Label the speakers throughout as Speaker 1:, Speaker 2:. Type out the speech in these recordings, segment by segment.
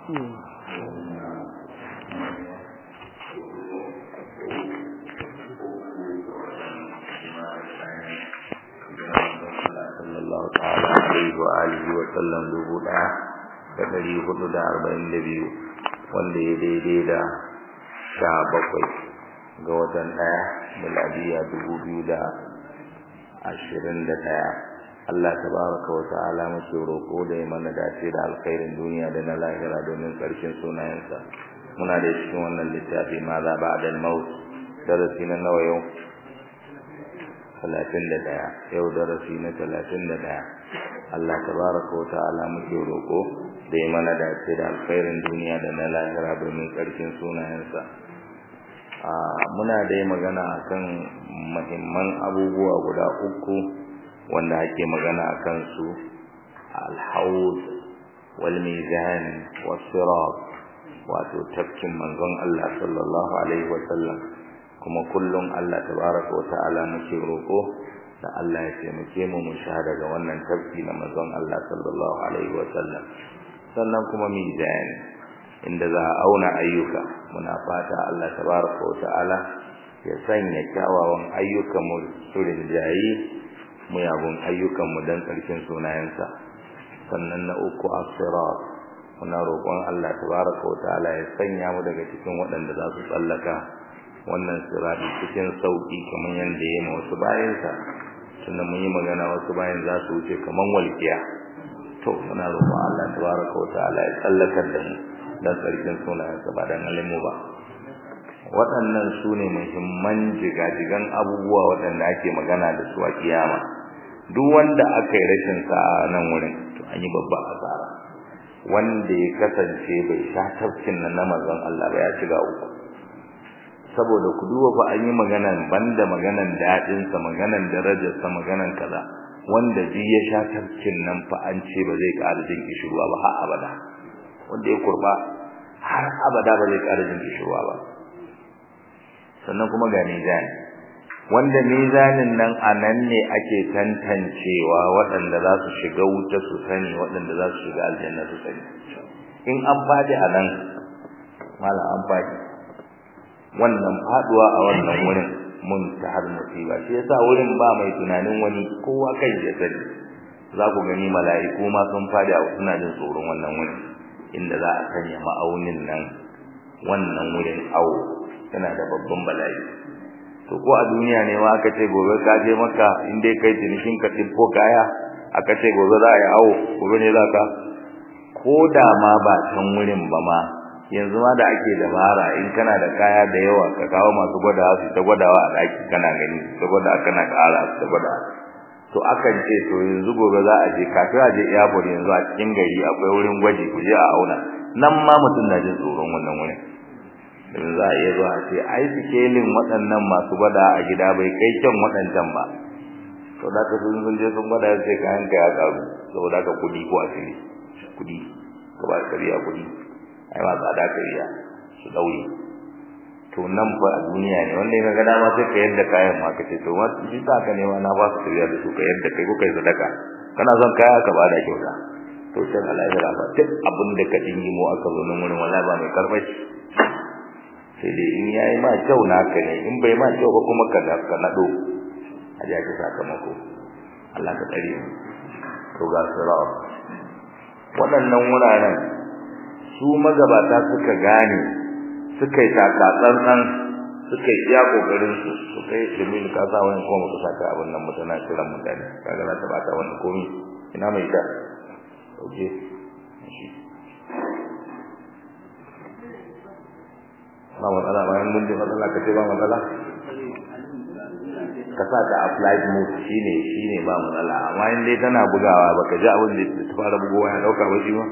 Speaker 1: sallallahu ta'ala alaihi wa alihi wa sallam dubu ɗaya da ɗari hudu da arba'in da biyu wanda ya daidai da sha bakwai ga watan ɗaya miladiya dubu biyu da ashirin da ɗaya Allah tabaraka wa ta'ala muke roƙo da ya mana dace da alkhairin duniya da na lahira domin ƙarshen sunayensa muna da cikin wannan littafi ma za ba da maut darasi na nawa yau talatin da ɗaya yau darasi na talatin da ɗaya Allah tabaraka wa ta'ala muke roƙo da ya mana dace da alkhairin duniya da na lahira domin ƙarshen sunayensa muna dai magana akan muhimman abubuwa guda uku wanda ake magana akan su al-hawd wal mizan was sirat wato tafkin manzon Allah sallallahu alaihi wa sallam kuma kullum Allah tabaraka wa ta'ala muke roko da Allah ya taimake mu mu sha daga wannan tafki na manzon Allah sallallahu alaihi wa sallam sannan kuma mizan inda za a auna ayyuka muna fata Allah tabaraka wa ta'ala ya sanya kyawawan ayyukan mu surin jayi muyagun ayyukan mu dan karshen sunayensa sannan na uku as-sirat muna roƙon Allah tabaraka wa ta'ala ya sanya mu daga cikin waɗanda za su tsallaka wannan sirati cikin sauki kamar yanda yayi wasu bayansa tunda mun yi magana wasu bayan za su wuce kaman walkiya to muna roƙon Allah tabaraka wa ta'ala ya tsallakar da mu dan sarkin sunayensa ba dan alimu ba waɗannan su ne muhimman jigajigan abubuwa waɗanda ake magana da su a kiyama duk wanda aka yi rashin sa'a nan wurin to an yi babba asara wanda ya kasance bai sha tafkin nan na manzon Allah ba ya shiga uku saboda ku duba fa an yi maganan banda maganan dadin sa maganan darajar sa maganan kaza wanda ji ya sha tafkin nan fa an ce ba zai ƙara jin kishirwa ba har abada wanda ya kurba har abada ba zai ƙara jin kishirwa ba sannan kuma ga mizani wanda mizanin nan a nan ne ake tantancewa waɗanda za su shiga wuta su sani waɗanda za su shiga aljanna su sani in an faɗi a nan mala an faɗi wannan faɗuwa a wannan wurin mun ta har musiba shi yasa wurin ba mai tunanin wani kowa kai ya sani za ku gani mala'iku ma sun faɗi a suna jin tsoron wannan wurin inda za a sanya ma'aunin nan wannan wurin awo yana da babban bala'i to ko a duniya ne ma aka ce gobe ka je maka in dai kai tunikin ka ko kaya aka ce gobe za a yi awo gobe ne za ka ko da ma ba can wurin ba ma yanzu ma da ake dabara in kana da kaya da yawa ka kawo masu gwadawa su ta gwadawa a ɗaki kana gani ta gwada kana ƙara su ta gwada to akan ce to yanzu gobe za a je kafin a je airport yanzu a cikin gari akwai wurin gwaji ku je a auna nan ma mutum na jin tsoron wannan wurin domin za a iya zuwa a ce ai sikelin waɗannan masu gwada a gida bai kai kyan waɗancan ba to da ka sun sun je sun gwada ya ce kayan ka ya karu saboda ka kuɗi ko asiri kuɗi ka ba kariya kuɗi ai ma tsada kariya su ɗaure to nan fa a duniya ne wanda ya ga dama sai ka yadda kayan ma ka ce to ma shi sa ka nema na ba su kariya da su ka yadda kai ko kai sadaka kana son kaya ka bada kyauta to can alahira ba duk abin da ka dingi mu aka zo nan wurin wallahi ba mai karbashi sai dai in yayi ma kyau naka ne in bai ma kyau ba kuma ka ka nado a ji ake sakamako Allah ka tsare mu to ga sirat waɗannan wuraren su magabata suka gane suka yi takatsantsan suka yi iya kokarin su suka yi domin ka sa wani kuma ka saka abin nan mutana kiran mutane kaga za ta bata wani komi ina mai ta oke ba matsala bayan mun ji matsala ka ce ba matsala ka sa ta applied mode shine shine ba matsala amma in dai tana bugawa baka ji abin da ta fara bugowa ya dauka ba shi ba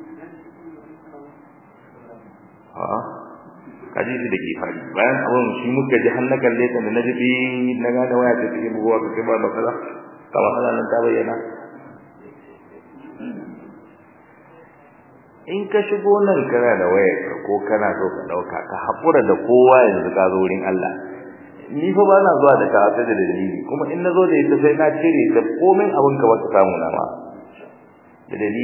Speaker 1: a kaji shi da ke fari bayan abin shi muka ji har na kalle ta da na ji bi na gane waya ta take bugowa ka ce ba matsala ka matsala nan ta bayyana in ka shigo nan kana da wayar ko kana so ka dauka ka hakura da kowa yanzu ka zo wurin Allah ni fa ba na zuwa da ka da dalili kuma in nazo da ita sai na cire ta komai abin ka wata samu na ma da dalili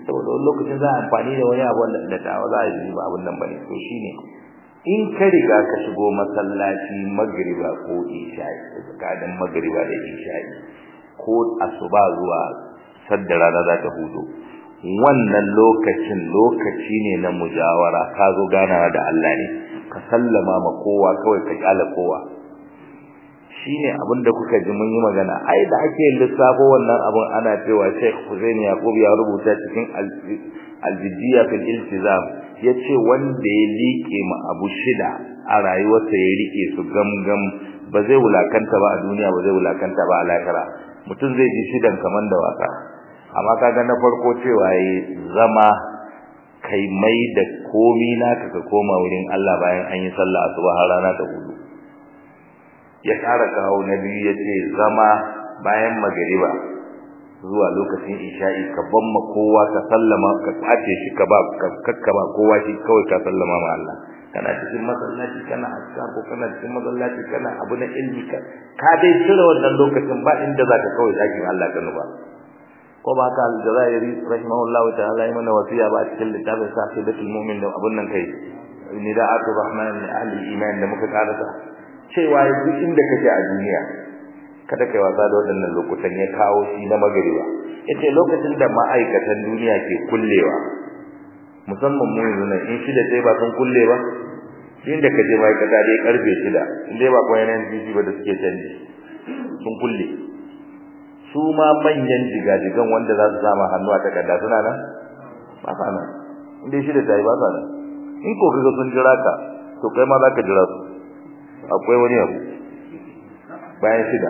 Speaker 1: saboda wani lokacin za a amfani da wani abu da tawa za a yi ba abun nan bane to shine in ka riga ka shigo masallaci magriba ko isha'i tsakanin magriba da isha'i ko asuba zuwa sadda rana za ta hudu wannan lokacin lokaci ne na mujawara ka zo ganawa da Allah ne ka sallama ma kowa kawai ka kyala kowa shine abin da kuka ji mun yi magana ai da ake lissafo wannan abin ana cewa Sheikh Hussein Yaqub ya rubuta cikin al-Jiddiya fil Iltizam yace wanda ya liƙe ma abu shida a rayuwarsa ya rike su gamgam ba zai wulakanta ba a duniya ba zai wulakanta ba a lahira mutum zai ji shidan kaman da wasa amma kaga na farko cewa yayi zama kai mai da komi naka ka koma wurin Allah bayan an yi sallah asuba har rana ta hudu ya ƙara kawo na biyu yace zama bayan magariba zuwa lokacin isha'i ka bamma kowa ka sallama ka kwace shi ka ba kakka ba kowa shi kawai ka sallama ma Allah kana cikin masallaci kana aska ko kana cikin masallaci kana abu na ilmi ka ka dai cire wannan lokacin ba inda zaka kawai zaki Allah ka nuba ko ba ka al-jazairi rahimahullahu ta'ala yana wasiya ba cikin littafin sahibatul mu'min da abun nan kai nida'atu rahman li ahli iman da muka karasa cewa duk inda kake a duniya kada kai wasa da waɗannan lokutan ya kawo shi na magariba yace lokacin da ma'aikatan duniya ke kullewa musamman mu yanzu nan in shida sai ba sun kulle ba inda ka je ma'aikata dai karfe shida in dai ba kuma yanayin jiji ba da suke canji sun kulle su ma manyan jigajigan wanda za su sama hannu a takarda suna nan ba sa nan in dai shida ta yi ba sa nan in ko kaga sun jira ka to kai ma za ka jira su akwai wani abu bayan shida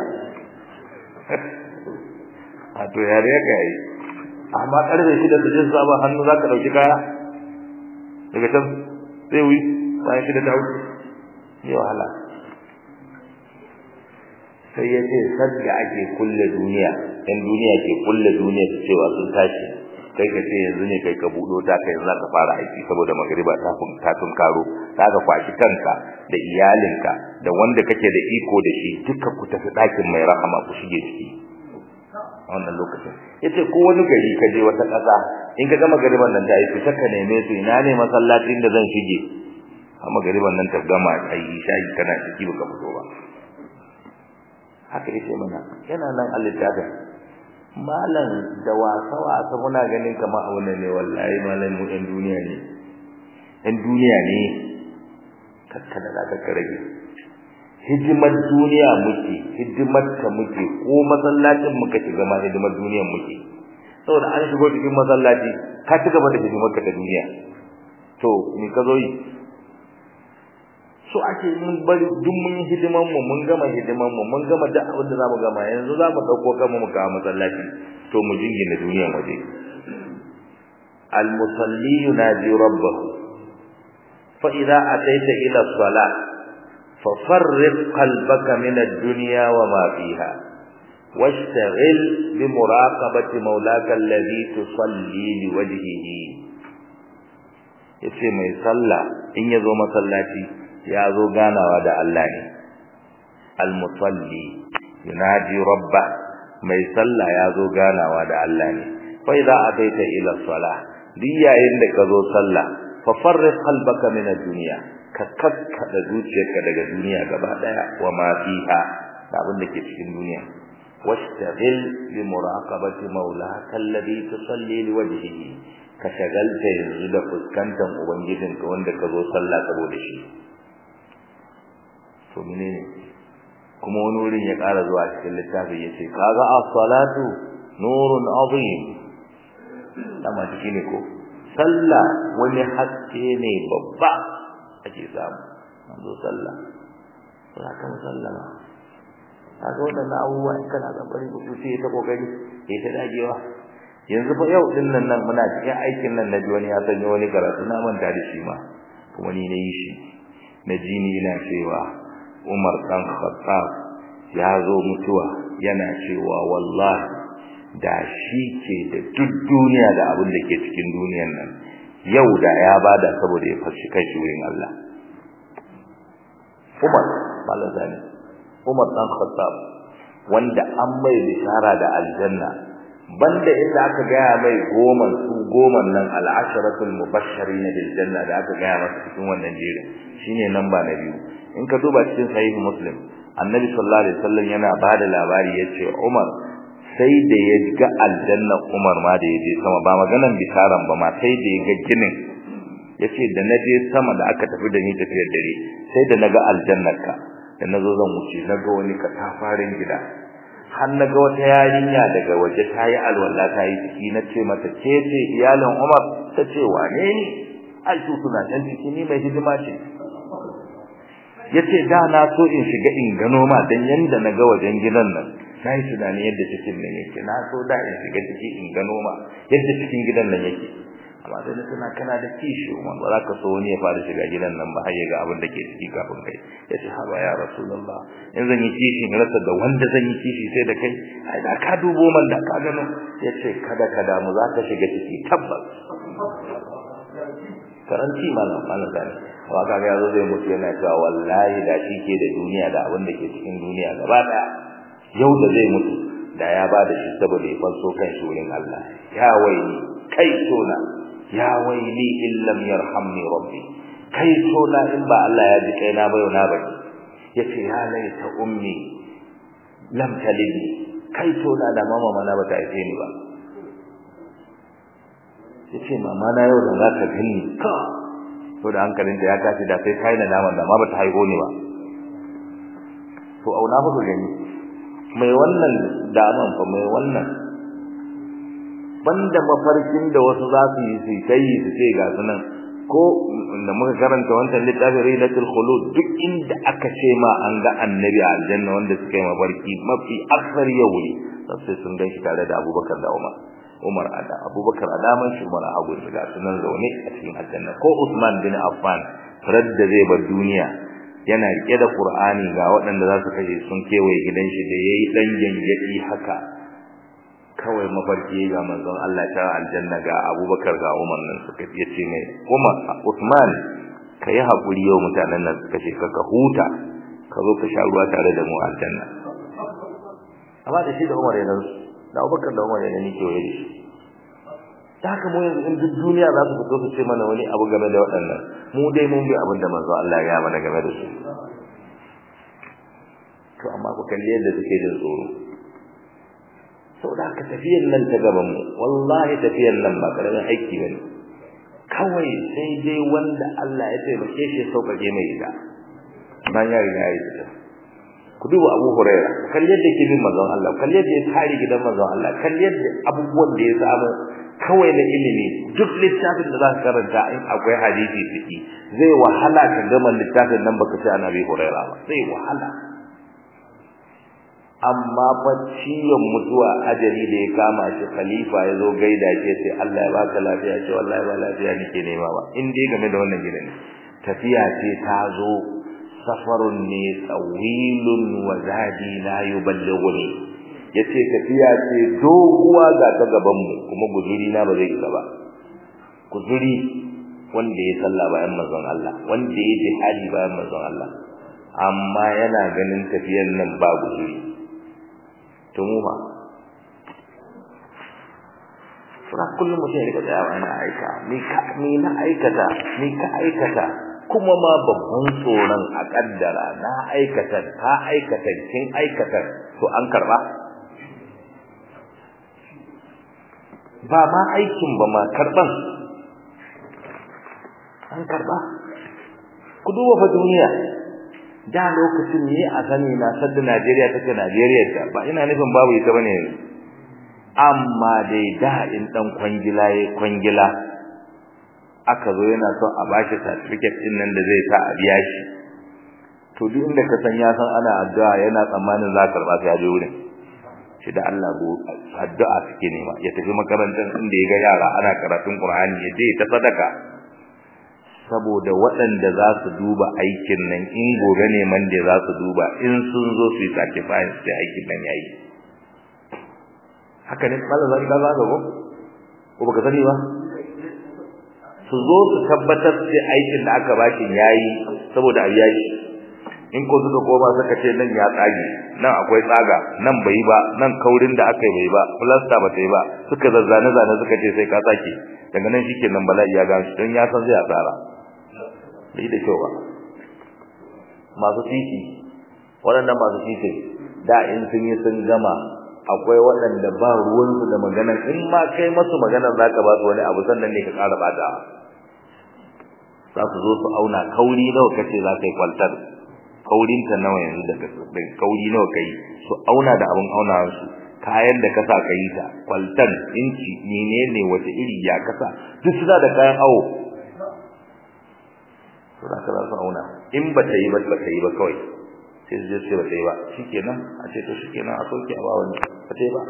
Speaker 1: a to yare ya kai amma karfe shida su jin sabon hannu za ka ɗauki kaya daga can sai wi bayan shida ta wuce yi wahala sai ya ce sadda ake kulle duniya ɗan duniya ke kulle duniya su cewa sun tashi kai ka ce yanzu ne kai ka buɗo ta kai za ka fara aiki saboda magariba ta ta tunkaro za ka kwashi kanka da iyalinka da wanda kake da iko da shi duka ku tafi ɗakin mai rahama ku shige ciki a wannan lokacin yace ko wani gari ka je wata ƙasa in ka ga magariban nan ta yi fita ka neme su ina ne masallacin da zan shige a magariban nan ta gama ayi shayi kana ciki baka fito ba haka yace mana yana nan a littafin malam da wasa wasa muna ganin kamar abu ne wallahi malam mu ɗan duniya ne ɗan duniya ne kakkada da ka rage hidimar duniya muke hidimar ta muke ko masallacin muka shiga ma hidimar duniyar muke saboda an shigo cikin masallaci ka ci gaba da hidimar ka ta duniya to ni ka zo yi so ake mun bari duk mun yi hidiman mu mun gama hidiman mu mun gama duk abin da zamu gama yanzu zamu dauko kanmu mu kawo masallaci to mu jingina duniyar waje al musalli yunaji rabbahu fa idza ataita ila salat fa farriq qalbaka min ad-dunya wa ma fiha واشتغل بمراقبة مولاك الذي تصلي لوجهه yace mai sallah in yazo masallaci ya zo ganawa da Allah ne al-musalli yunaji rabba mai sallah ya zo ganawa da Allah ne fa idza ataita ila salah duk yayin da ka zo sallah fa farriq qalbaka min ad-dunya ka kakkada zuciyarka daga duniya gaba daya wa ma fiha da abin da ke cikin duniya washtaghil bi muraqabati maulaka alladhi tusalli liwajhihi ka shagalta yanzu da fuskantar ubangijinka wanda ka zo sallah saboda shi to menene kuma wani wurin ya ƙara zuwa cikin littafin yace kaga as-salatu nurun azim dama ciki ne ko sallah wani haske ne babba ake samu an zo sallah za ka musallama kaga wadannan abubuwa in kana zabari ku sai ta kokari sai ta dagewa yanzu fa yau din nan nan muna cikin aikin nan naji wani ya sanya wani karatu na manta da shi ma kuma ni na yi shi na ji ni ina cewa Umar dan Khattab ya zo mutuwa yana cewa wallahi da shi ke da duk duniya da abin da ke cikin duniyar nan yau da ya bada saboda ya fashi kai shi wurin Allah Umar balazani Umar dan Khattab wanda an mai bishara da aljanna banda inda aka gaya mai goma su goman nan al'asharatul mubashirin bil janna da aka gaya masa cikin wannan jerin shine namba na biyu in ka duba cikin sahih muslim annabi sallallahu alaihi wasallam yana bada labari yace Umar sai da ya ga aljanna Umar ma da yaje sama ba maganan bisaran ba ma sai da ya ga ginin yace da naje sama da aka tafi da ni tafiyar dare sai da naga aljannarka da nazo zan wuce naga wani katafarin gida har naga wata yarinya daga waje tayi alwala tayi ciki nace mata ke ce iyalin Umar tace wane ni ai su suna can ciki ni mai hidima ce yace da na so in shiga in gano ma dan yanda naga wajen gidan nan sai tunani yadda cikin nan yake na so da in shiga ciki in gano ma yadda cikin gidan nan yake amma sai na tana kana da kishi umar ba za ka so wani ya fara shiga gidan nan ba har ya ga abin da ke ciki kafin kai ya ce haba ya rasulullah in zan yi kishi in rasa da wanda zan yi kishi sai da kai ai da ka dubo man da ka gano ya ce kada ka damu za ka shiga ciki tabbas karanci malam malam zani wa ka ga yazo zai mutu yana cewa wallahi da shi ke da duniya da abin da ke cikin duniya gaba daya yau da zai mutu da ya ba da shi saboda ya fanso kan shi wurin Allah ya waini kai tona ya waili in lam yarhamni rabbi kai tona in ba Allah ya ji kai na bayo na bari yace ya laita ummi lam talidni kai tona da mama mana bata haife ni ba yace mama na yau da za ta gani ka to da hankalinta ya tashi da sai kai na naman da ma bata haihu ni ba to auna ba gani mai wannan daman fa mai wannan banda mafarkin da wasu za su yi su kai su ce ga sunan ko da muka karanta wancan littafin Ridatul Khulud duk inda aka ce ma an ga annabi a aljanna wanda suka yi mafarki mafi aksar ya wuri sai sun gan shi tare da Abubakar da Umar Umar ada Abubakar a daman shi Umar a hagu ga sunan zaune a cikin aljanna ko Usman bin Affan radda zai bar duniya yana rike da Qur'ani ga waɗanda za su kashe sun kewaye gidan shi da yayi dan gangadi haka kawai mafarki ga manzon Allah ta aljanna ga Abubakar ga Umar nan suka yace mai Umar Usman kai hakuri yau mutanen nan suka ce ka huta ka zo ka sha ruwa tare da mu aljanna amma da shi da Umar yana da Abubakar da Umar yana nike waye shi da haka mu yanzu in duk duniya za su fito su ce mana wani abu game da waɗannan mu dai mun bi abin da manzon Allah ya mana game da su to amma ku kalli yadda suke jin tsoro saboda haka tafiyan nan ta gaban mu wallahi tafiyan nan ba karamin aiki bane kawai sai dai wanda Allah ya taimake shi sauƙaƙe mai ita bayan ya riga ya yi ku duba Abu Huraira kan yadda ke bin manzon Allah kan yadda ya tare gidan manzon Allah kan yadda abubuwan da ya samu kawai na ilimi duk littafin da za ka karanta in akwai hadisi ciki zai wahala ka gama littafin nan baka ce ana bi Huraira ba zai wahala amma fa ciwon mutuwa ajali da ya kama shi khalifa ya zo gaida shi sai Allah ya baka lafiya ce wallahi ba lafiya nake nema ba in dai game da wannan gidan tafiya ce ta zo safarun ne tsawilun wa zadi la yuballighuni yace tafiya ce doguwa ga ta gaban mu kuma guzuri na ba zai isa ba guzuri wanda ya salla bayan manzon Allah wanda ya jihadi bayan manzon Allah amma yana ganin tafiyan nan ba guzuri to mu ba sura kullum mutum ya rika tsayawa yana aika ni ka ni na aikata ni ka aikata kuma ma babban tsoron a kaddara na aikata ka aikata kin aikata to an karba ba ma aikin ba ma karban an karba ku duba fa duniya da lokacin ne a sani na sadda Najeriya take Najeriya ta ba ina nufin babu ita bane yanzu amma dai da in dan kwangila yayi kwangila aka zo yana son a bashi certificate din nan da zai sa a biya shi to duk inda ka san ya san ana addu'a yana tsammanin za ka karba sai ya je wurin shi da Allah go addu'a suke nema ya tafi makarantar inda ya ga yara ana karatun Qur'ani ya je ta sadaka saboda waɗanda za su duba aikin nan in gobe ne man da za su duba in sun zo su yi sacrifice da aikin nan yayi haka ne mallan zai ka zaga ko ko baka sani ba su zo su tabbatar da aikin da aka bashi yayi saboda a biya shi in ko suka koma suka ce nan ya tsage nan akwai tsaga nan bai ba nan kaurin da aka yi bai ba plaster ba ta yi ba suka zazzane zane suka ce sai ka sake daga nan shikenan bala'i ya ga shi don ya san zai asara bai da kyau ba masu titi waɗannan masu titi da in sun yi sun gama akwai waɗanda ba ruwansu da maganar in ma kai masu maganar zaka ba su wani abu sannan ne ka ƙara bata za su zo su auna kauri nawa kace za ka yi kwaltar kaurinta nawa yanzu daga kauri nawa kai su auna da abin auna su kayan da kasa ka yi ta kwaltan inci menene wace iri ya kasa duk suna da kayan awo to da kaza su auna in ba ta yi ba ba ta yi ba kawai sai su je su ba ta yi ba shikenan a ce to shikenan a soke a ba wani ba ta yi ba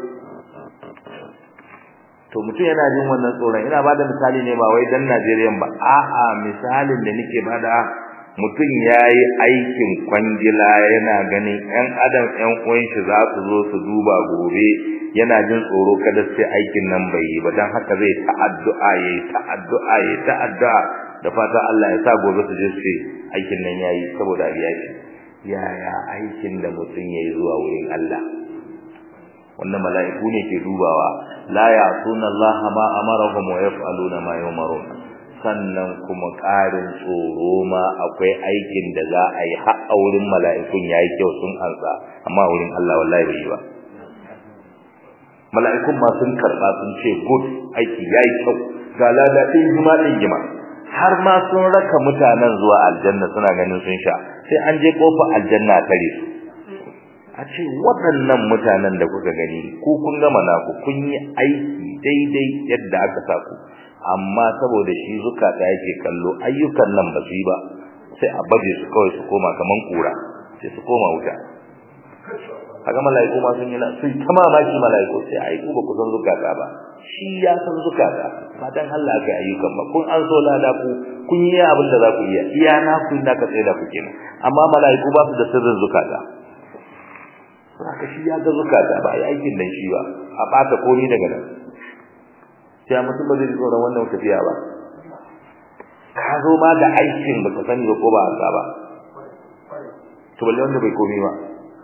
Speaker 1: to mutum yana jin wannan tsoron ina ba da misali ne ba wai dan Najeriya ba a'a misalin da nake bada mutum yayi aikin kwangila yana ganin ƴan adam ƴan uwan shi za su zo su duba gobe yana jin tsoro kada sai aikin nan bai yi ba dan haka zai ta addu'a yayi ta addu'a yayi ta addu'a da fata Allah ya sa gobe su je su aikin nan yayi saboda riya shi yaya aikin da mutum yayi zuwa wurin Allah wannan mala'iku ne ke dubawa la ya'tuna Allah ma amarahum wa yaf'aluna ma yumarun sannan kuma ƙarin tsoro ma akwai aikin da za a yi har a wurin mala'ikun yayi kyau sun ansa amma wurin Allah wallahi bai yi ba mala'ikun ma sun karba sun ce good aiki yayi kyau ga lada din jima din jima har ma sun raka mutanen zuwa aljanna suna ganin sun sha sai an je kofar aljanna tare su a ce waɗannan mutanen da kuka gani ku kun gama naku kun yi aiki daidai yadda aka sa ku amma saboda shi zukata yake kallo ayyukan nan ba su yi ba sai a baje su kawai su koma kaman kura sai su koma wuta haka mala'iku ma sun yi na sun ta mamaki mala'iku sai ai ku ba ku san zukata ba shi ya san zukata ba dan Allah ga ayyukan ba kun an so lada ku kun yi abin da za ku iya iya na ku da ka tsaya da ku kenan amma mala'iku ba su da sirrin zukata haka shi ya ga zukata ba ya aikin dan shi ba a bata komai daga nan sai mutum ba zai ji tsoron wannan tafiya ba ka zo ma da aikin baka sani ba ko ba haka ba to balle wanda bai komai ba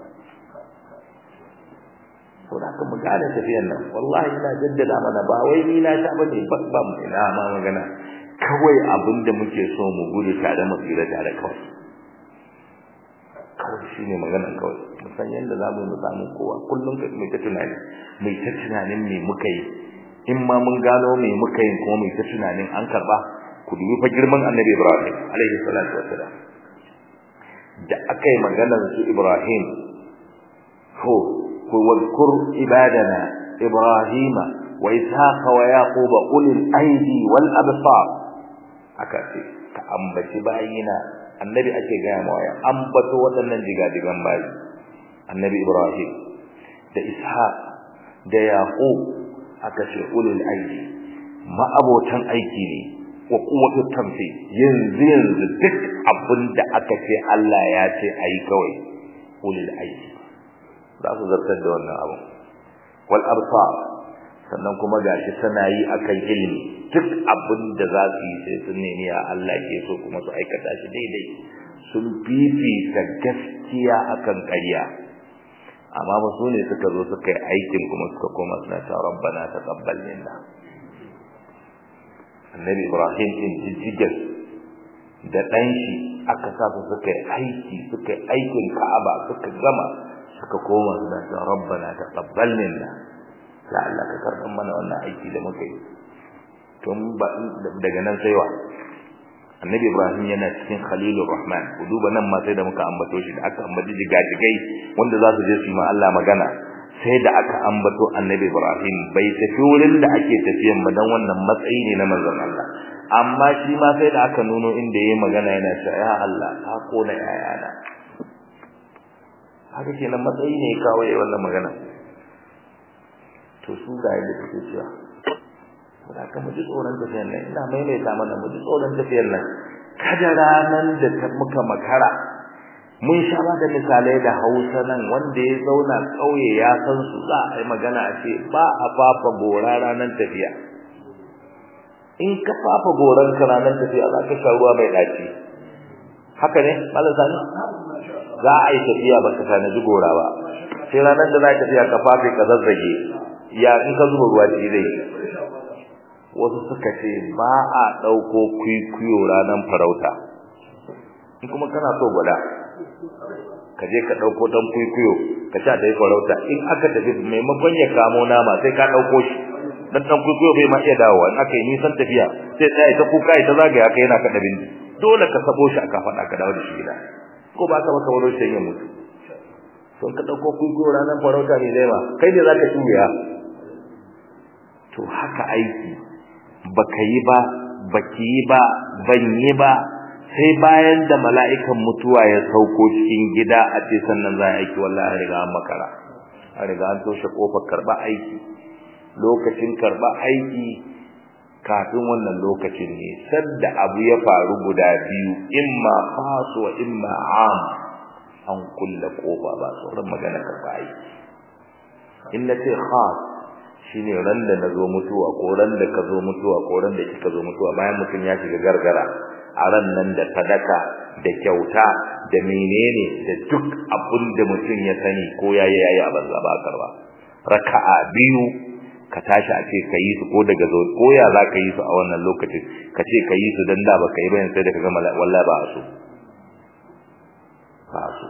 Speaker 1: to da kuma gane tafiyan nan wallahi ina jaddada mana ba wai ni na sha bane ba ba mu ina ma magana kawai abinda muke so mu gudu tare mu tsira tare kawai kawai shi ne maganar kawai musan yadda za mu samu kowa kullum ka mai ta tunani mai ta tunanin me muka yi in ma mun gano me muka yi kuma mai ta tunanin an karba ku dubi fa girman annabi ibrahim alaihi salatu wassalam da aka yi maganar su ibrahim ho ku wadkur ibadana ibrahima wa ishaqa wa yaquba ulil aidi wal absar aka ce ka ambaci bayina annabi ake gaya mawa ya ambato waɗannan digadigan bayi annabi ibrahim da ishaq da yaqub aka ce ulul aidi ma'abotan aiki ne wa quwwatu tamfi yanzu yanzu duk abin da aka ce Allah ya ce ayi kawai ulul aidi za su zartar da wannan abu wal absar sannan kuma gashi tana yi akan ilimi duk abin da za su yi sai sun nemi ya Allah ke so kuma su aikata shi daidai sun fifita gaskiya akan ƙarya amma ba su ne suka zo suka yi aikin kuma suka koma suna ta rabbana taqabbal minna annabi ibrahim din jijjigar da ɗan shi aka sa su suka yi aiki suka yi aikin ka'aba suka gama suka koma suna ta rabbana taqabbal minna ya Allah ka karɓar mana wannan aiki da muka yi tun ba daga nan sai wa annabi ibrahim yana cikin khalilur rahman ku duba nan ma sai da muka ambato shi da aka ambaci jigajigai wanda za su je su yi ma Allah magana sai da aka ambato annabi ibrahim bai tafi wurin da ake tafiyan ba dan wannan matsayi ne na manzon Allah amma shi ma sai da aka nuno inda yayi magana yana cewa ya Allah ka kona yayana haka kenan matsayi ne kawo yayi wannan magana to su ga yadda suke cewa da ka mu ji tsoron tafiyar nan ina maimaita mana mu ji tsoron tafiyar nan kada ranan da ta muka makara mun sha ba da misalai da Hausa nan wanda ya zauna kauye ya san su za a yi magana a ce ba a fafa gora ranan tafiya in ka fafa goran ka ranan tafiya za ka sha ruwa mai daci haka ne malam sani za a yi tafiya ba ka tanaji gora ba sai ranar da za ka tafiya ka fafe ka zazzage ya in ka zuba ruwa ci zai wasu suka ce ba a ɗauko kwikwiyo ranar farauta in kuma kana so gwada ka je ka ɗauko ɗan kwikwiyo ka sha ta yi farauta in aka tafi maimakon ya kamo nama sai ka ɗauko shi dan ɗan kwikwiyo bai ma iya dawowa in aka yi nisan tafiya sai tsaya ta kuka ita zagaya ka yana kaɗa bindi dole ka sabo shi aka faɗa ka dawo da shi gida ko ba ka baka wani sai ya mutu to ka ɗauko kwikwiyo ranar farauta ne zai ma kai ne za ka tuya to haka aiki baka yi ba baki yi ba ban yi ba sai bayan da mala'ikan mutuwa ya sauko cikin gida a ce sannan za a aiki wallahi an riga an makara an riga an toshe kofar karba aiki lokacin karba aiki kafin wannan lokacin ne sadda abu ya faru guda biyu imma khas wa imma am an kulle kofa ba sauran magana karba aiki in na ce khas shine ran da nazo mutuwa ko ran da ka zo mutuwa ko ran da kika zo mutuwa bayan mutum ya shiga gargara a ran nan da sadaka da kyauta da menene da duk abin da mutum ya sani ko yayi yayi a banza ba karba raka'a biyu ka tashi a ce ka yi su ko daga zo ko ya za ka yi su a wannan lokacin ka ce ka yi su dan da baka yi ba sai da ka ga wallahi ba su ba su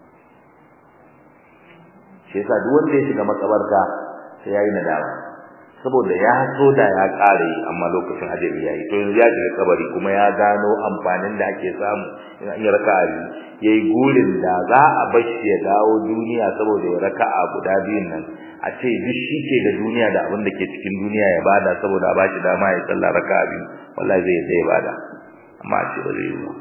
Speaker 1: shi yasa duk wanda ya shiga makabarta sai yayi nadama saboda ya so da ya kare amma lokacin ajali yayi to yanzu ya shiga kabari kuma ya gano amfanin da ake samu in an yi raka'a yayi gurin da za a bashi ya dawo duniya saboda ya raka'a guda biyun nan a ce duk shi ke da duniya da abin da ke cikin duniya ya bada saboda a bashi dama ya sallah raka'a biyu wallahi zai zai bada amma a ce ba zai yi ba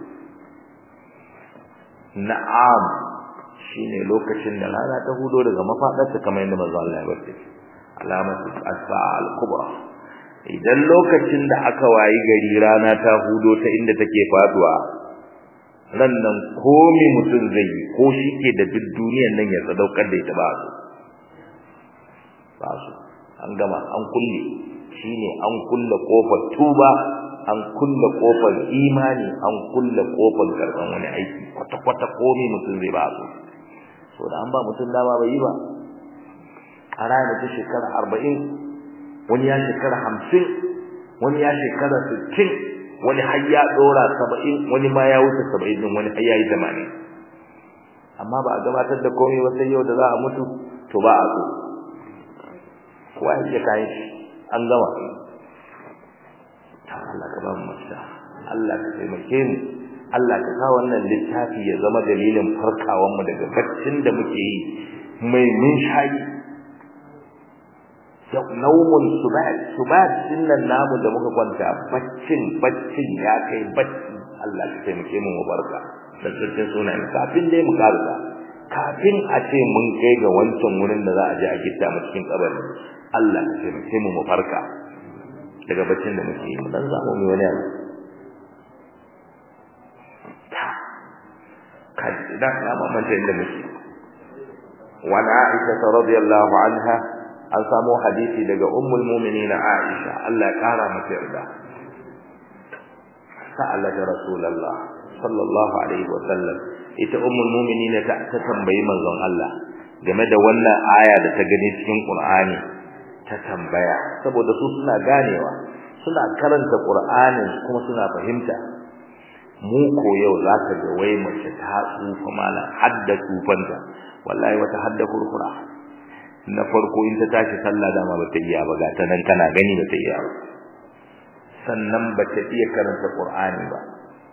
Speaker 1: na'am shine lokacin da rana ta hudo daga mafadarta kamar yadda manzo Allah ya bace alamatu as-sa'a al-kubra idan lokacin da aka wayi gari rana ta hudo ta inda take faduwa ran nan komai mutum zai yi ko shi ke da duk duniyar nan ya sadaukar da ita ba su ba su an gama an kulle shine an kulle kofar tuba an kulle kofar imani an kulle kofar karban wani aiki kwata kwata komai mutum zai ba su so da an ba mutum dama bai yi ba a ranar ta shekara arba'in wani ya shekara hamsin wani ya shekara sittin wani har ya ɗora saba'in wani ma ya wuce saba'in din wani har ya yi tamanin amma ba a gabatar da komai ba sai yau da za a mutu to ba a so kowa ya kayan shi an gama ta Allah ka ba mu mafita Allah ka taimake mu Allah ka sa wannan littafi ya zama dalilin farkawan mu daga baccin da muke yi mai mun shayi naumun subat subat dinnan namu da muka kwanta baccin baccin ya kai bacci Allah ka taimake mu mu barka da cikin sunan kafin dai mu karba kafin a ce mun kai ga wancan wurin da za a je a gitta mu cikin kabari Allah ka taimake mu mu farka daga baccin da muke yi mu dan zamu mu wani abu kai idan na mamanta inda muke wa Aisha radiyallahu anha an samu hadisi daga ummul mu'minin Aisha Allah ya kara mata yarda sa'ala da rasulullah sallallahu alaihi wa sallam ita ummul mu'minin ta ta tambayi manzon Allah game da wannan aya da ta gani cikin Qur'ani ta tambaya saboda su suna ganewa suna karanta Qur'anin kuma suna fahimta mu ko yau zaka ga wai mace ta tsufa malan hadda tsufanta wallahi wata hadda kurkura na farko in ta tashi sallah dama bata iya ba ga ta nan kana gani bata iya ba sannan bata iya karanta Qur'ani ba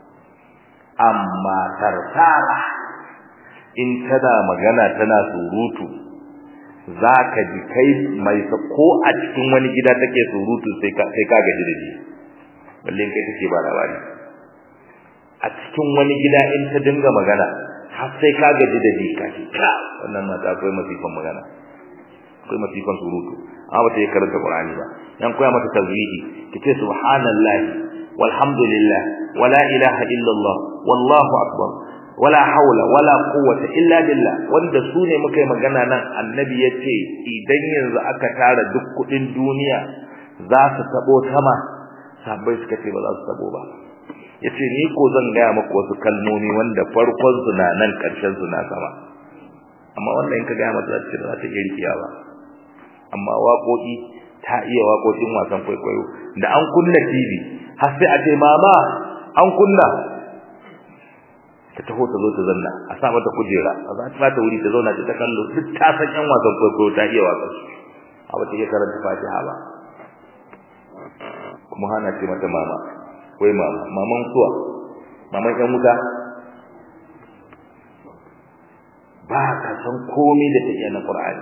Speaker 1: amma tartara in tana magana tana surutu zaka ji kai mai ko a cikin wani gida take surutu sai ka sai ka gaji da shi balle kai take ba labari a cikin wani gida in ta dinga magana har sai ka gaji da shi ka ce ka wannan mata akwai masifan magana akwai masifan surutu amma bata yi karanta Qur'ani ba yan koya mata tazwihi kace subhanallahi walhamdulillah wala ilaha illallah wallahu akbar wala haula wala quwwata illa billah wanda su ne muka yi magana nan annabi yace idan yanzu aka tara duk kudin duniya za su tabo sama sabai suka ce ba za su tabo ba yace ni ko zan gaya maka wasu kalmomi wanda farkon su na nan karshen su na sama amma wannan in ka gaya mata za ta ta iya rikiya ba amma waƙoƙi ta iya waƙoƙin wasan kwaikwayo da an kunna TV har sai a ce mama an kunna ta taho ta zo ta zanna a sa mata kujera a za ta ta wuri ta zauna ta kallo duk ta san yan wasan kwaikwayo ta iya wasan su a wata iya karanta Fatiha ba kuma hana ce mata mama wai mama maman suwa maman yan wuta ba ka san komai da take na Qur'ani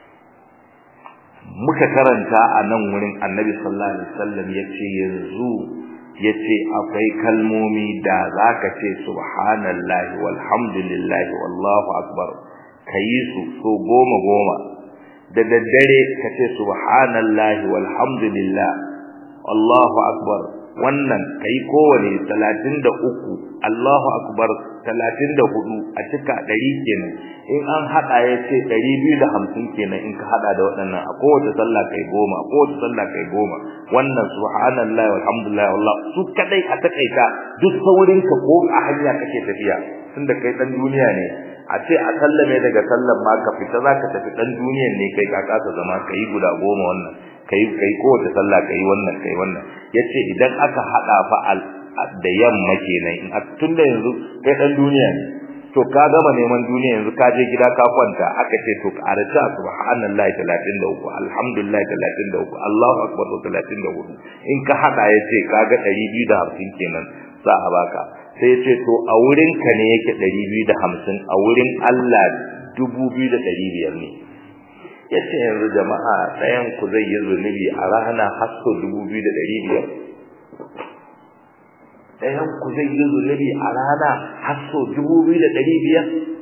Speaker 1: muka karanta a nan wurin Annabi sallallahu alaihi wasallam yace yanzu yace akwai kalmomi da zaka ce subhanallahi walhamdulillahi wallahu akbar kayi su so goma goma da daddare kace subhanallahi walhamdulillah Allahu akbar wannan kai kowane 33 Allahu akbar 34 a cika 100 kenan in an hada yace 250 kenan in ka hada da waɗannan a kowace sallah kai goma a kowace sallah kai goma wannan subhanallahi walhamdulillah wallah su kadai a takaita duk saurin ka ko a hanya kake tafiya tunda kai dan duniya ne a ce a sallame daga sallan ma ka fita zaka tafi dan duniyan ne kai ka kasa zama kai guda goma wannan kai kai kowace sallah kai wannan kai wannan yace idan aka hada fa al da yamma kenan in tunda yanzu kai dan duniya ne to ka gama neman duniya yanzu ka je gida ka kwanta aka ce to ka arata subhanallahi 33 alhamdulillahi 33 Allahu akbar 34 in ka hada yace kaga 250 kenan za a baka sai yace to a wurin ka ne yake 250 a wurin Allah 2500 ne yace yanzu jama'a ɗayan ku zai yi zunubi a rana har so 2500 ɗayan ku zai yi zunubi a rana har so 2500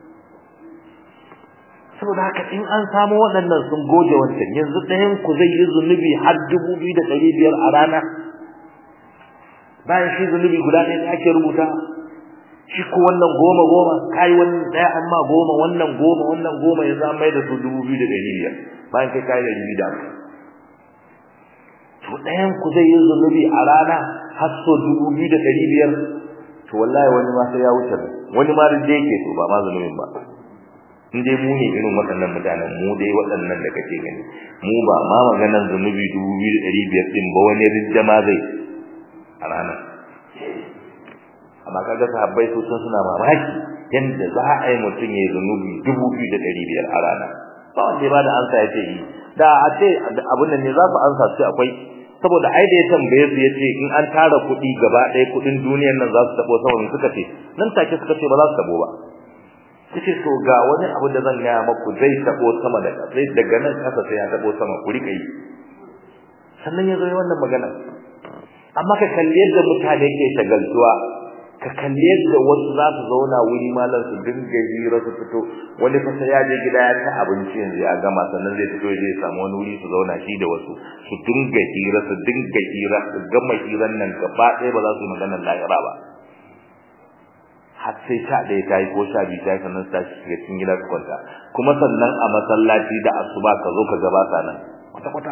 Speaker 1: saboda haka in an samu waɗannan sun goge wancan yanzu ɗayan ku zai yi zunubi har 2500 a rana bayan shi zunubi guda ɗaya da ake rubuta shi ko wannan goma goma kai wannan ɗaya amma goma wannan goma wannan goma yanzu an mai da su dubu biyu da ɗari biyar bayan kai kai ɗari biyu da to ɗayan ku zai yi zunubi a rana har so dubu biyu da ɗari biyar to wallahi wani ma sai ya wuce wani ma da yake so ba ma zunubin ba in dai mu ne irin waɗannan mutanen mu dai waɗannan da kake gani mu ba ma maganan zunubi dubu biyu da ɗari biyar ɗin ba wani rijjama zai a ranar amma kaga sahabbai su sun suna mamaki yanda za a yi mutum ya zunubi dubu biyu da ɗari biyar a rana ba wanda ba da ansa ya ce yi da a ce abin nan ne za su ansa su akwai saboda ai da ya tambaye su ya ce in an tara kuɗi gaba ɗaya kuɗin duniyar nan za su taɓo saboda suka ce nan take suka ce ba za su taɓo ba kace to ga wani abu da zan gaya maku zai taɓo sama da ƙasa daga nan ƙasa sai ya taɓo sama ku riƙa yi sannan ya zo wannan magana amma ka kalli yadda mutane ke shagaltuwa ka kalli yadda wasu za su zauna wuri malam su dinga hira su fito wani fa sai ya je gida ya ci abinci yanzu ya gama sannan zai fito ya samu wani wuri su zauna shi da wasu su dinga hira su dinga hira su gama hiran nan gaba ɗaya ba za su yi maganar lahira ba har sai sha ɗaya ta yi ko sha biyu ta yi sannan su tashi shiga cikin gida su kwanta kuma sannan a masallaci da asuba ka zo ka gabata nan kwata-kwata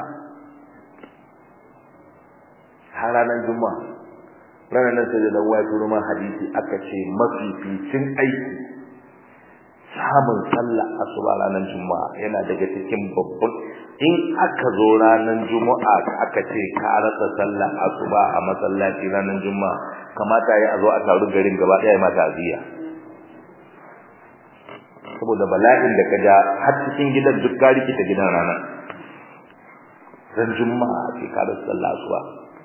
Speaker 1: har ranar juma'a ranar nan sai da dan waye turo ma hadisi aka ce mafificin aiki samun sallah asuba ranar juma'a yana daga cikin babban in aka zo ranar juma'a aka ce ka rasa sallah asuba a masallaci ranar juma'a kamata ya zo a taru garin gaba daya mata aziya saboda bala'in da ka ja har cikin gidan duk ka rikita gidan ranar ran juma'a ce ka rasa sallah asuba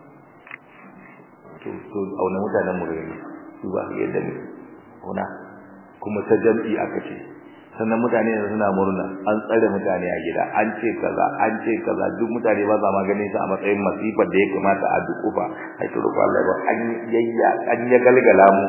Speaker 1: to to auna mutanen mu gani su ba yadda ne kuna kuma ta jam'i aka ce sannan mutane suna murna an tsare mutane a gida an ce kaza an ce kaza duk mutane ba za ma ganin su a matsayin masifar da ya kamata a dukufa ai to rufa Allah ba an yayya an ya galgala mu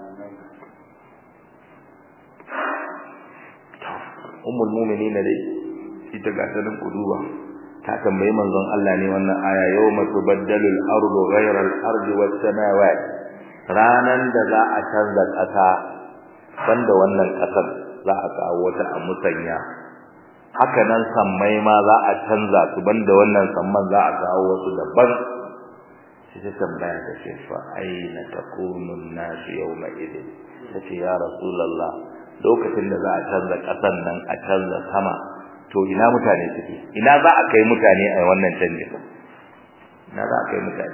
Speaker 1: ummul mu'minin dai ita ga sanin kuduba ta tambayi manzon Allah ne wannan aya yawma tubaddalu al-ardu ghayra al-ardi was-samawati ranan da za a canza kasa banda wannan kasar za a kawo wata a musanya haka nan sammai ma za a canza su banda wannan samman za a kawo wasu daban sai ta tambaya ta ce fa aina takunu an-nas yawma idin tace ya rasulullah lokacin da za a canza kasan nan a canza sama to ina mutane suke ina za a kai mutane a wannan canji ina za a kai mutane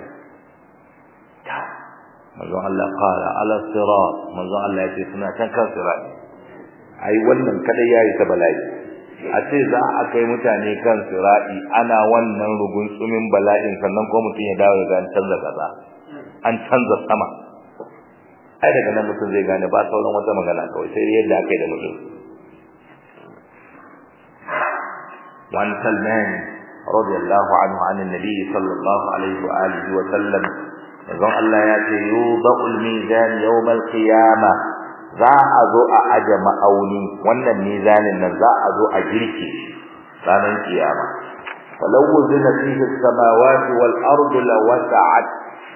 Speaker 1: manzon Allah qala ala sirat manzon Allah ya ce suna can kan sirat ai wannan kadai yayi ta bala'i a ce za a kai mutane kan sirati ana wannan rugun tsumin bala'in sannan ko mutum ya dawo ga an canza kaza an canza sama ai daga nan mutum zai gane ba sauran wata magana kawai sai yadda aka yi da mutum وعن سلمان رضي الله عنه عن النبي صلى الله عليه وآله وسلم يقول الله يأتي يوضع الميزان يوم القيامة za a zo a aje ma'auni wannan mizanin nan za a zo a girki ranar kiyama falau wuzina fihi samawati wal ardu lawasa'at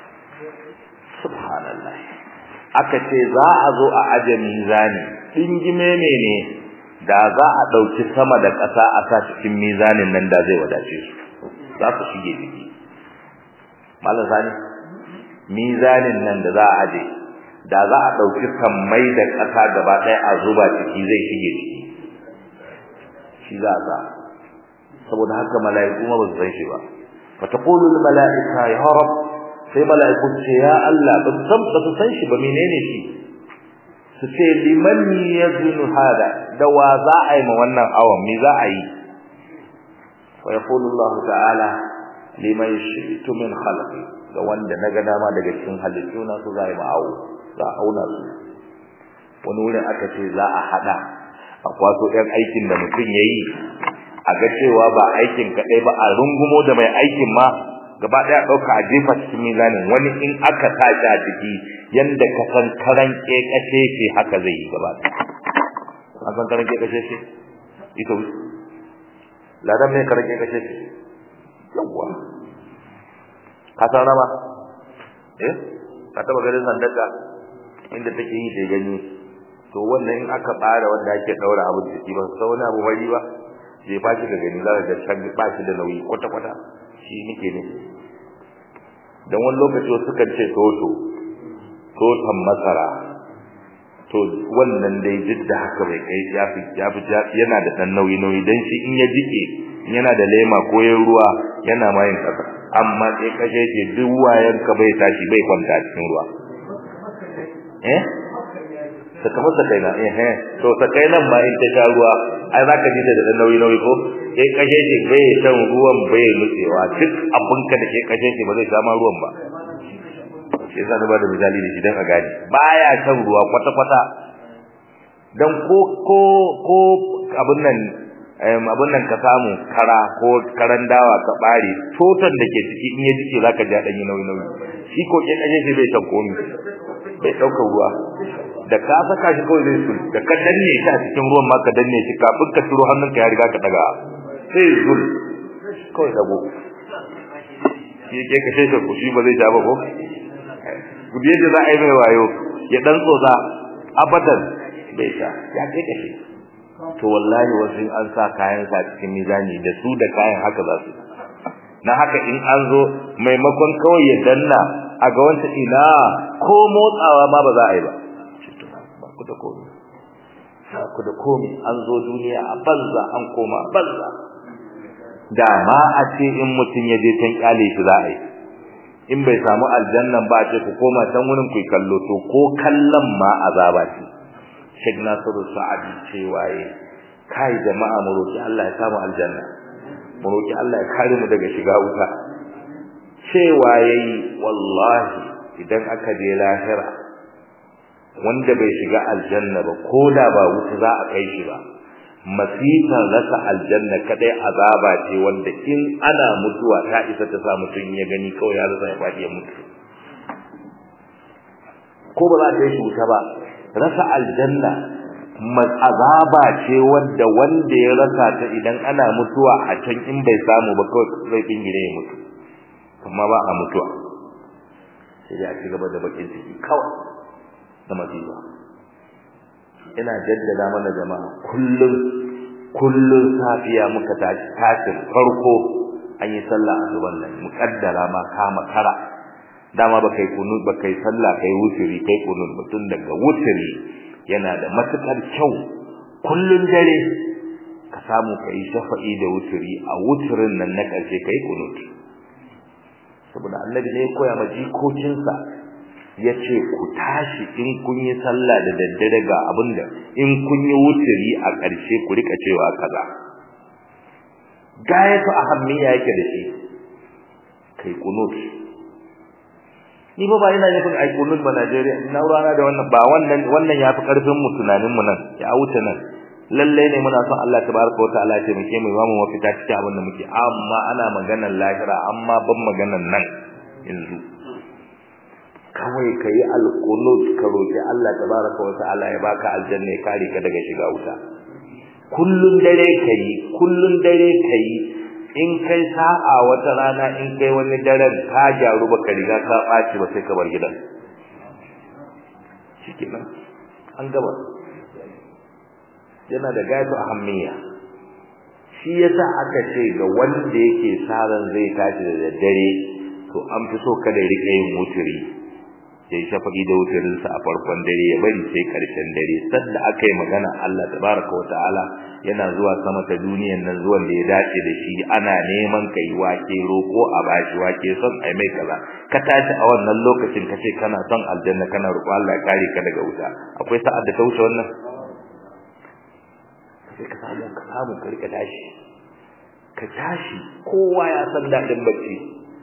Speaker 1: subhanallah aka ce za a zo a aje mizani dingime ne ne da za a dauki sama da ƙasa a sa cikin mizanin nan da zai wadace su za su shige jiki malam sani mizanin nan da za a aje da za a dauki sammai da ƙasa gaba ɗaya a zuba ciki zai shige ciki shi za a saboda haka mala'iku ma ba su san shi ba fa taqulu al mala'ika ya rab sai mala'iku ce ya Allah ba su san ba su san shi ba menene shi su ce liman yazunu hada da wa za a yi ma wannan awan me za a yi fa yaqulu Allah ta'ala liman shi'tu min khalqi ga wanda naga dama daga cikin halittuna su za a yi ma awo za a auna su wani wurin aka ce za a hada a kwaso ɗan aikin da mutum ya yi a ga cewa ba aikin kaɗai ba a rungumo da mai aikin ma gaba ɗaya ɗauka a jefa cikin mizanin wani in aka tashi a jiki yanda ka san karan ƙeƙashe ce haka zai yi gaba an san karan ƙeƙashe ce ita wuce ladan mai karan ƙeƙashe ce yawwa ka san rama eh ka taɓa ganin sandaka inda take yi da gani to wannan in aka fara wanda ake daura abu da shi ba sai wani abu bari ba zai ba shi da gani za ka ga can ba shi da nauyi kwata kwata shi nake ne dan wani lokaci wasu kan ce toto totan masara to wannan dai duk da haka bai kai ya fi ya fi yana da dan nauyi nauyi dan shi in ya jike yana da lema ko yan ruwa yana mayin kasa amma sai kashe ce duk wayan ka bai tashi bai kwanta cikin ruwa eh saka masa kaina eh eh to sakai nan ma in ta sha ruwa ai zaka ji da da nauyi nauyi ko sai kashe shi bai shan ruwan bai nutsewa duk abun ka da ke kashe shi ba zai sha ma ruwan ba sai zan ba da misali da shi dan a gani baya shan ruwa kwata kwata dan ko ko ko abun nan abun nan ka samu kara ko karan dawa ka bare totan da ke ciki in ya jike zaka ji dan yi nauyi nauyi shi ko ke kashe shi bai shan komai bai daukar ruwa da ka saka shi kawai zai sul da ka danne shi a cikin ruwan ma ka danne shi kafin ka turo hannunka ya riga ka daga sai zul kawai dago shi ke ka sai ku shi ba zai ja ba ko gudu yadda za a yi mai wayo ya dan tsotsa abadan bai sha ya kai kashe to wallahi wasu an sa kayan sa cikin mizani da su da kayan haka za su na haka in an zo maimakon kawai ya danna a ga wanta ina ko motsawa ma ba za a yi ba ku da komai ku da komai an zo duniya a banza an koma banza da ma a ce in mutum ya je can kyale shi za a yi in bai samu aljannan ba a ce ku koma can wurin ku kallo to ko kallon ma azaba ce Sheikh Nasiru Sa'adi cewa yi kai jama'a mu roki Allah ya samu aljanna mu roki Allah ya kare mu daga shiga wuta cewa yayi wallahi idan aka je lahira wanda bai shiga aljanna ba ko da ba wuta za a kai shi ba masifan rasa aljanna kadai azaba ce wanda in ana mutuwa ta isa ta sa mutum ya gani kawai ya rasa ya faɗi ya mutu ko ba za ta yi wuta ba rasa aljanna azaba ce wanda wanda ya rasa ta idan ana mutuwa a can in bai samu ba kawai zai kingire ya mutu amma ba a mutuwa sai ya ci gaba da bakin ciki kawai da masifa ina jaddada mana jama'a kullum kullum safiya muka tashi tashin farko an yi sallah asuban nan mukaddara ma kama kara dama ba kai kunu ba kai sallah kai wuturi kai kunu mutun daga wuturi yana da matukar kyau kullun dare ka samu kai shafa'i da wuturi a wuturin nan na karshe kai kunut saboda annabi ne ya koya ma jikokinsa yace ku tashi in kun yi sallah da daddare ga abinda in kun yi wuturi a karshe ku rika cewa kaza gayatu ahammiya yake da shi kai kunut ni ba ba ina nufin ai kunut ba Najeriya ina rana da wannan ba wannan wannan yafi karfin mu tunanin mu nan ya wuce nan lalle ne muna son Allah tabaraka wataala ya taimake mu ba mu mafita cikin abin da muke amma ana maganar lahira amma ban maganar nan yanzu kawai kai alqunut ka roki Allah tabaraka wataala ya baka aljanna ya kare ka daga shiga wuta kullun dare kai kullun dare kai in kai sa'a wata rana in kai wani daren ka jaru baka riga ka baci ba sai ka bar gidan shikenan an gaba yana da gaitu ahammiya shi yasa aka ce ga wanda yake saran zai tashi da daddare to an fi so kada ya rike yin muturi sai shafaqi da wuturin sa a farkon dare ya bari sai karshen dare sanda aka yi magana Allah tabaraka wa ta'ala yana zuwa sama ta duniyan nan zuwan da ya dace da shi ana neman kai wake roko a bashi wake son ai mai kaza ka tashi a wannan lokacin ka ce kana son aljanna kana roƙo Allah ya kare ka daga wuta akwai sa'ad da ta wuce wannan sai ka samu ka samu ka rika tashi ka tashi kowa ya san dadin bacci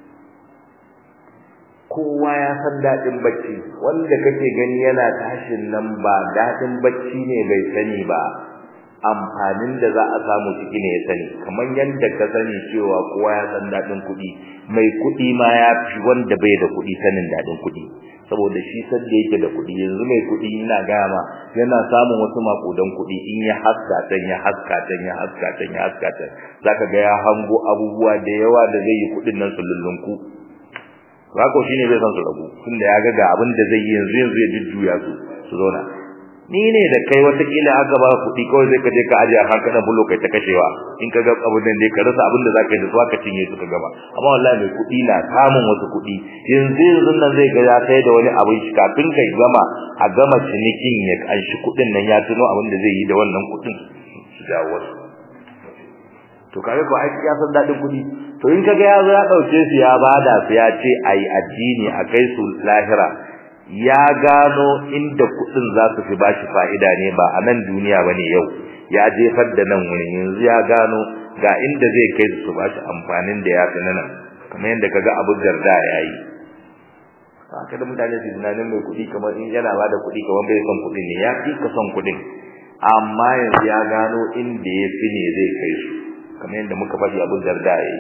Speaker 1: kowa ya san dadin bacci wanda kake gani yana tashin nan ba dadin bacci ne bai sani ba amfanin da za a samu ciki ne ya sani kamar yadda ka sani cewa kowa ya san dadin kuɗi mai kuɗi ma ya fi wanda bai da kuɗi sanin dadin kuɗi saboda shi san da yake da kuɗi yanzu mai kuɗi ina gama yana samun wasu makudan kuɗi in ya haska tan ya haska tan ya haska tan ya haska tan zaka ga ya hango abubuwa da yawa da zai yi kuɗin nan su lullunku Rako shine bai san su rabu tunda ya ga ga abin da zai yi yanzu yanzu ya jujjuya su su zauna ni ne da kai wata kila aka ba kuɗi kawai sai ka je ka aje a hankalin bulo kai ta kashewa in ka ga abin nan dai ka rasa abin da zaka yi da su aka cinye su ka gaba amma wallahi mai kuɗi na samun wasu kuɗi yanzu yanzu nan zai ga ya kai da wani abin shi kafin kai gama a gama cinikin ya kanshi kuɗin nan ya tuno abin da zai yi da wannan kuɗin su jawo wasu to kage ko ai ya san dadin kuɗi to in kaga ya zo ya dauke su ya bada su ya ce ai addini a kai su lahira ya gano inda kudin za su fi bashi fa'ida ne ba a nan duniya bane yau ya jefar da nan wurin yanzu ya gano ga inda zai kai su bashi amfanin da ya fi nan kamar yadda kaga Abu Darda yayi haka da mutane su tunanin mai kudi kamar in yana bada kudi kamar bai son kudin ne ya fi ka son kudin amma yanzu ya gano inda ya fi ne zai kai su kamar yadda muka faɗi Abu Darda yayi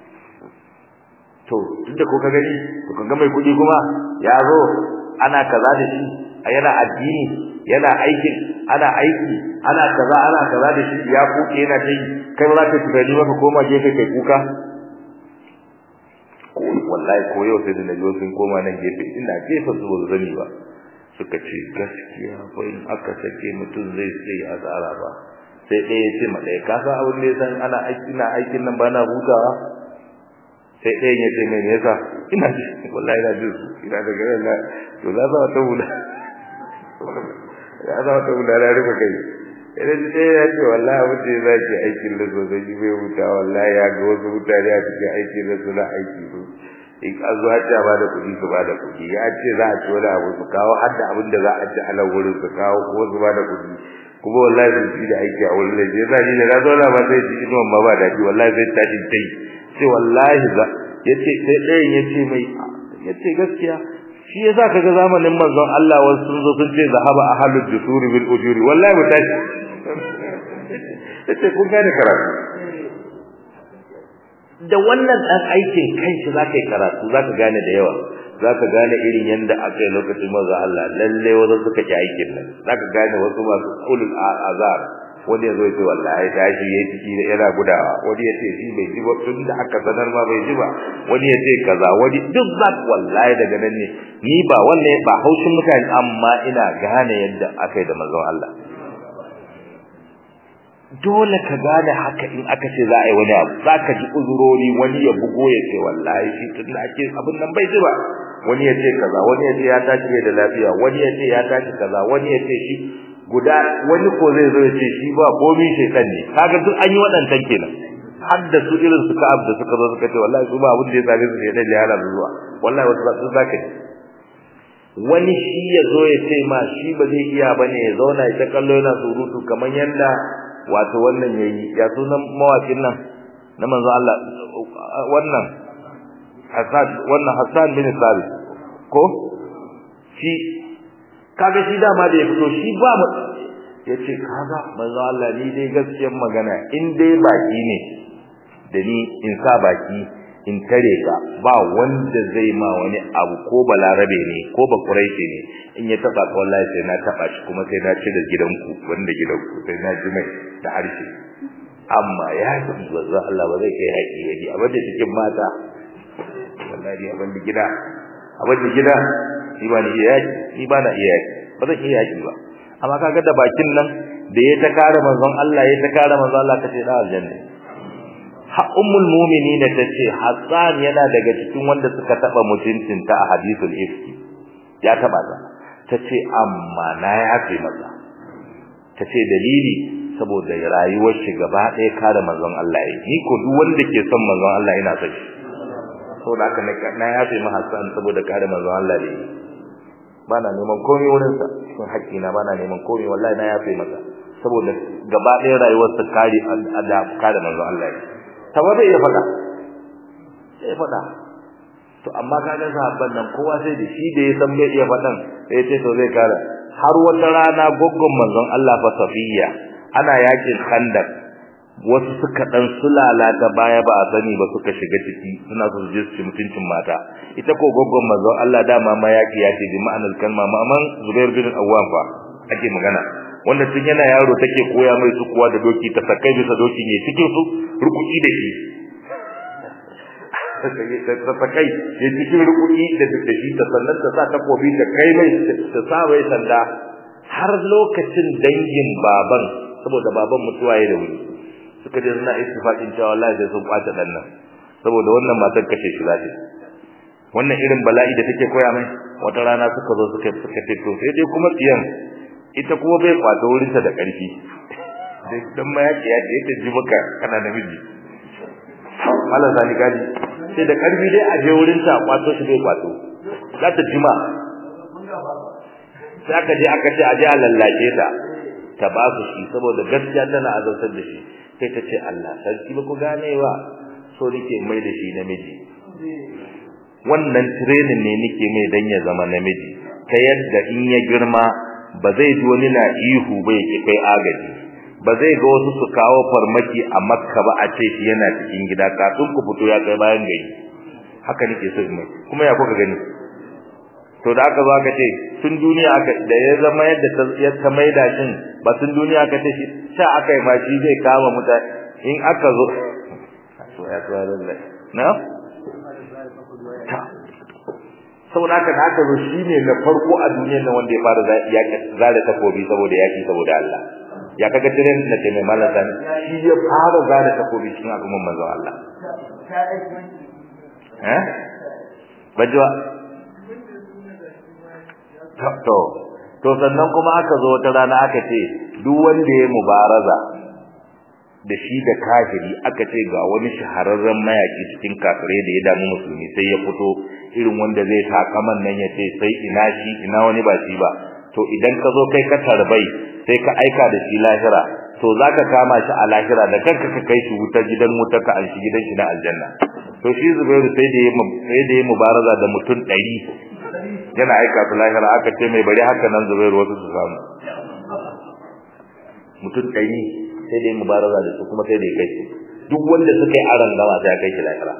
Speaker 1: to tunda ko ka gani to kaga mai kudi kuma ya zo ana kaza da shi yana addini yana aikin ana aiki ana kaza ana kaza da shi ya kuke yana tai kai ba za ka tunani maka koma gefe kai kuka ko wallahi ko yau sai da najo sun koma nan gefe ina gefe su ba zani ba suka ce gaskiya fa in aka sake mutum zai sai azara ba sai ɗaya ya ce ma ɗaya ka san abin da ya san ana aiki na aikin nan ba na hutawa sai ɗayan ya ce mai yasa ina ji wallahi ina ji ina da gare na to za za ta wula ya za ta wula na rufe kai idan ji ɗaya ya ce wallahi abin da za ki aikin da sosai ji bai huta wallahi ya ga wasu mutane a cikin aikin da suna aiki su in an zo hajja ba da kuɗi su ba da kuɗi ya ce za a ci wani abu su kawo har da abin da za a ci a nan wurin su kawo ko su ba da kuɗi kuma wallahi sun ci da aiki a wurin da ya sa ni da na zauna ba zai ci inuwan ma ba daɗi wallahi zai tashi ta yi ce wallahi za yace sai ɗayan yace mai yace gaskiya shi yasa kaga zamanin manzon Allah wasu sun zo sun ce zahaba ahlud dusuri bil ujuri wallahi mu tashi yace kun gane karatu da wannan dan aikin kanshi zaka yi karatu zaka gane da yawa zaka gane irin yanda aka yi lokacin manzon Allah lalle wasu suka ki aikin nan zaka gane wasu masu ulul azar wani ya zo ce wallahi tashi yayi ciki da yana gudawa wani ya ce shi bai ji ba tun da aka sanar ma bai ji ba wani ya ce kaza wani duk zak wallahi daga nan ne ni ba wannan ba haushin mutane amma ina gane yadda aka yi da manzon Allah dole ka gane haka in aka ce za a yi wani abu za ka ji uzurori wani ya bugo ya ce wallahi shi tun da ake abin nan bai ji ba wani ya ce kaza wani ya ce ya tashi da lafiya wani ya ce ya tashi kaza wani ya ce shi guda wani ko zai zo ya ce shi ba komai shekan ne kaga duk an yi waɗancan kenan har da su irin su ka'ab da suka zo suka ce wallahi su ba abin da ya same su shekan ya hana zuwa wallahi wasu ba su zaka ne wani shi ya zo ya ce ma shi ba zai iya bane ya zauna ya ta kallo yana surutu kamar yanda wato wannan yayi ya sunan mawakin nan na manzo Allah wannan Hassan wannan Hassan bin Sabit ko shi kaga shi dama da ya fito shi ba mu yace kaga manzo Allah ni dai gaskiyar magana in dai baki ne da ni in sa baki in tare ka ba wanda zai ma wani abu ko balarabe ne ko ba quraishi ne in ya taba ka wallahi sai na taba shi kuma sai na ci da gidanku wanda gidanku sai na ji mai da harshe amma ya ji manzo Allah ba zai kai haƙi yaji abin da cikin mata wallahi abin da gida abin da gida ni ba ni iya yaki ni ba na iya yaki ba zan iya yaki ba amma kaga da bakin nan da ya ta kare manzon Allah ya ta kare manzon Allah kace da aljanna ha ummul mu'minin tace Hassan yana daga cikin wanda suka taba mutuncin ta a hadithul ifki ya taba ta tace amma na yafe masa tace dalili saboda rayuwar shi gaba ɗaya kare manzon Allah yi ni ko duk wanda ke son manzon Allah ina son shi saboda haka na yafe ma Hassan saboda kare manzon Allah da yi bana neman komai wurin sa cikin haƙƙi na bana neman komai wallahi na yafe masa saboda gaba ɗaya rayuwar sa kare da kare manzon Allah yi saboda ya faɗa sai faɗa to amma kaga sahabban nan kowa sai da shi da ya san bai iya faɗan sai ya ce to zai kare har wata rana goggon manzon Allah fa Safiya ana yakin Khandaq wasu suka dan sulala ta baya ba a sani ba suka shiga ciki suna so su je su mutuncin mata ita ko goggon manzo Allah dama ma yaki ya ce bi ma'anar kalma maman Zubair bin Awwam fa ake magana wanda tun yana yaro take koya mai su kuwa da doki ta sakai bisa doki ne cikin su rukuki da shi ta sakai ya cikin rukuki da da shi ta sannan ta sa takobi ta kai mai ta sa mai sanda har lokacin dangin baban saboda baban mutuwa ya da wuri suka je suna istifaqin cewa wallahi sai sun kwace dan nan saboda wannan matar kashe shi zai wannan irin bala'i da take koya mai wata rana suka zo suka suka ce to sai dai kuma tiyan ita kuma bai kwato wurin ta da karfi dai dan ma yake ya ce ta ji maka kana namiji Allah zani gadi sai da karfi dai a je wurin ta kwato shi bai kwato za ta jima sai aka je aka ce a je a lallace ta ta ba su shi saboda gaskiya tana azabtar da shi sai ta ce Allah sarki ba ku gane ba so nake mai da shi namiji wannan training ne nake mai dan ya zama namiji ta yadda in ya girma ba zai ji wani na ihu ba yake kai agaji ba zai ga wasu su kawo farmaki a makka ba a ce shi yana cikin gida kafin ku fito ya kai bayan gari haka nake so mai kuma ya kuka gani to da aka zo aka ce tun duniya aka da ya zama yadda ya ta maida shin ba tun duniya aka ce shi sha aka yi ma shi zai kama mutane in aka zo so ya tsara lallai na ta saboda haka da aka zo shi ne na farko a duniyar nan wanda ya fara zare takobi saboda yaki saboda Allah ya kaga tiren da ke mai malaka shi ya fara zare takobi cikin al'umman manzon Allah eh bajwa to to sannan kuma aka zo wata rana aka ce duk wanda ya mubaraza da shi da kafiri aka ce ga wani shahararren mayaki cikin kafirai da ya damu musulmi sai ya fito irin wanda zai takaman nan ya ce sai ina shi ina wani ba shi ba to idan ka zo kai ka tarbai sai ka aika da shi lahira to zaka kama shi a lahira da kanka ka kai shi wutar gidan wutar ka an shi gidan shi na aljanna to shi Zubairu sai da yayi sai da yayi mubaraza da mutum 100 yana aika su lahira aka ce mai bari haka nan Zubairu wasu su samu mutum 100 sai da yayi mubaraza da su kuma sai da ya kai shi duk wanda suka yi aran gama sai ya kai shi lahira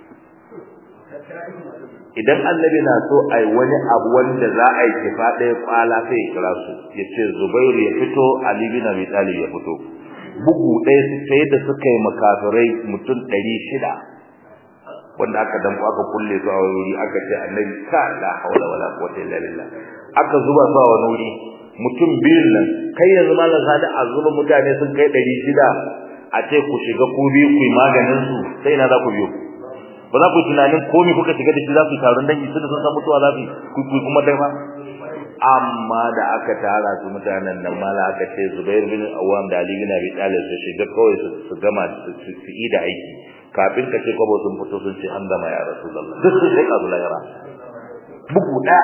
Speaker 1: idan annabi na so ai wani abu wanda za a yi kifa ɗaya kwala sai ya kira su ya ce zubairu ya fito ali bin abi talib ya fito bugu ɗaya su sai da suka yi makafirai mutum ɗari shida wanda aka danko aka kulle su a wuri aka ce annabi ka la hawla wala quwwata illa billah aka zuba su a wani wuri mutum biyun nan kai yanzu malam sadi a zuba mutane sun kai ɗari shida a ce ku shiga ku biyu ku yi maganin su sai ina za ku biyo ba za ku tunanin komai kuka shiga da shi za ku yi taron dangi tunda sun san mutuwa za ku ku kuma dai ma amma da aka tara su mutanen nan mala aka ce Zubair bin Awwam da Ali bin Abi Talib su shiga kawai su gama su yi da aiki kafin ka ce kwabo sun fito sun ce an gama ya Rasulullah duk sun sai kazu lahira bugu da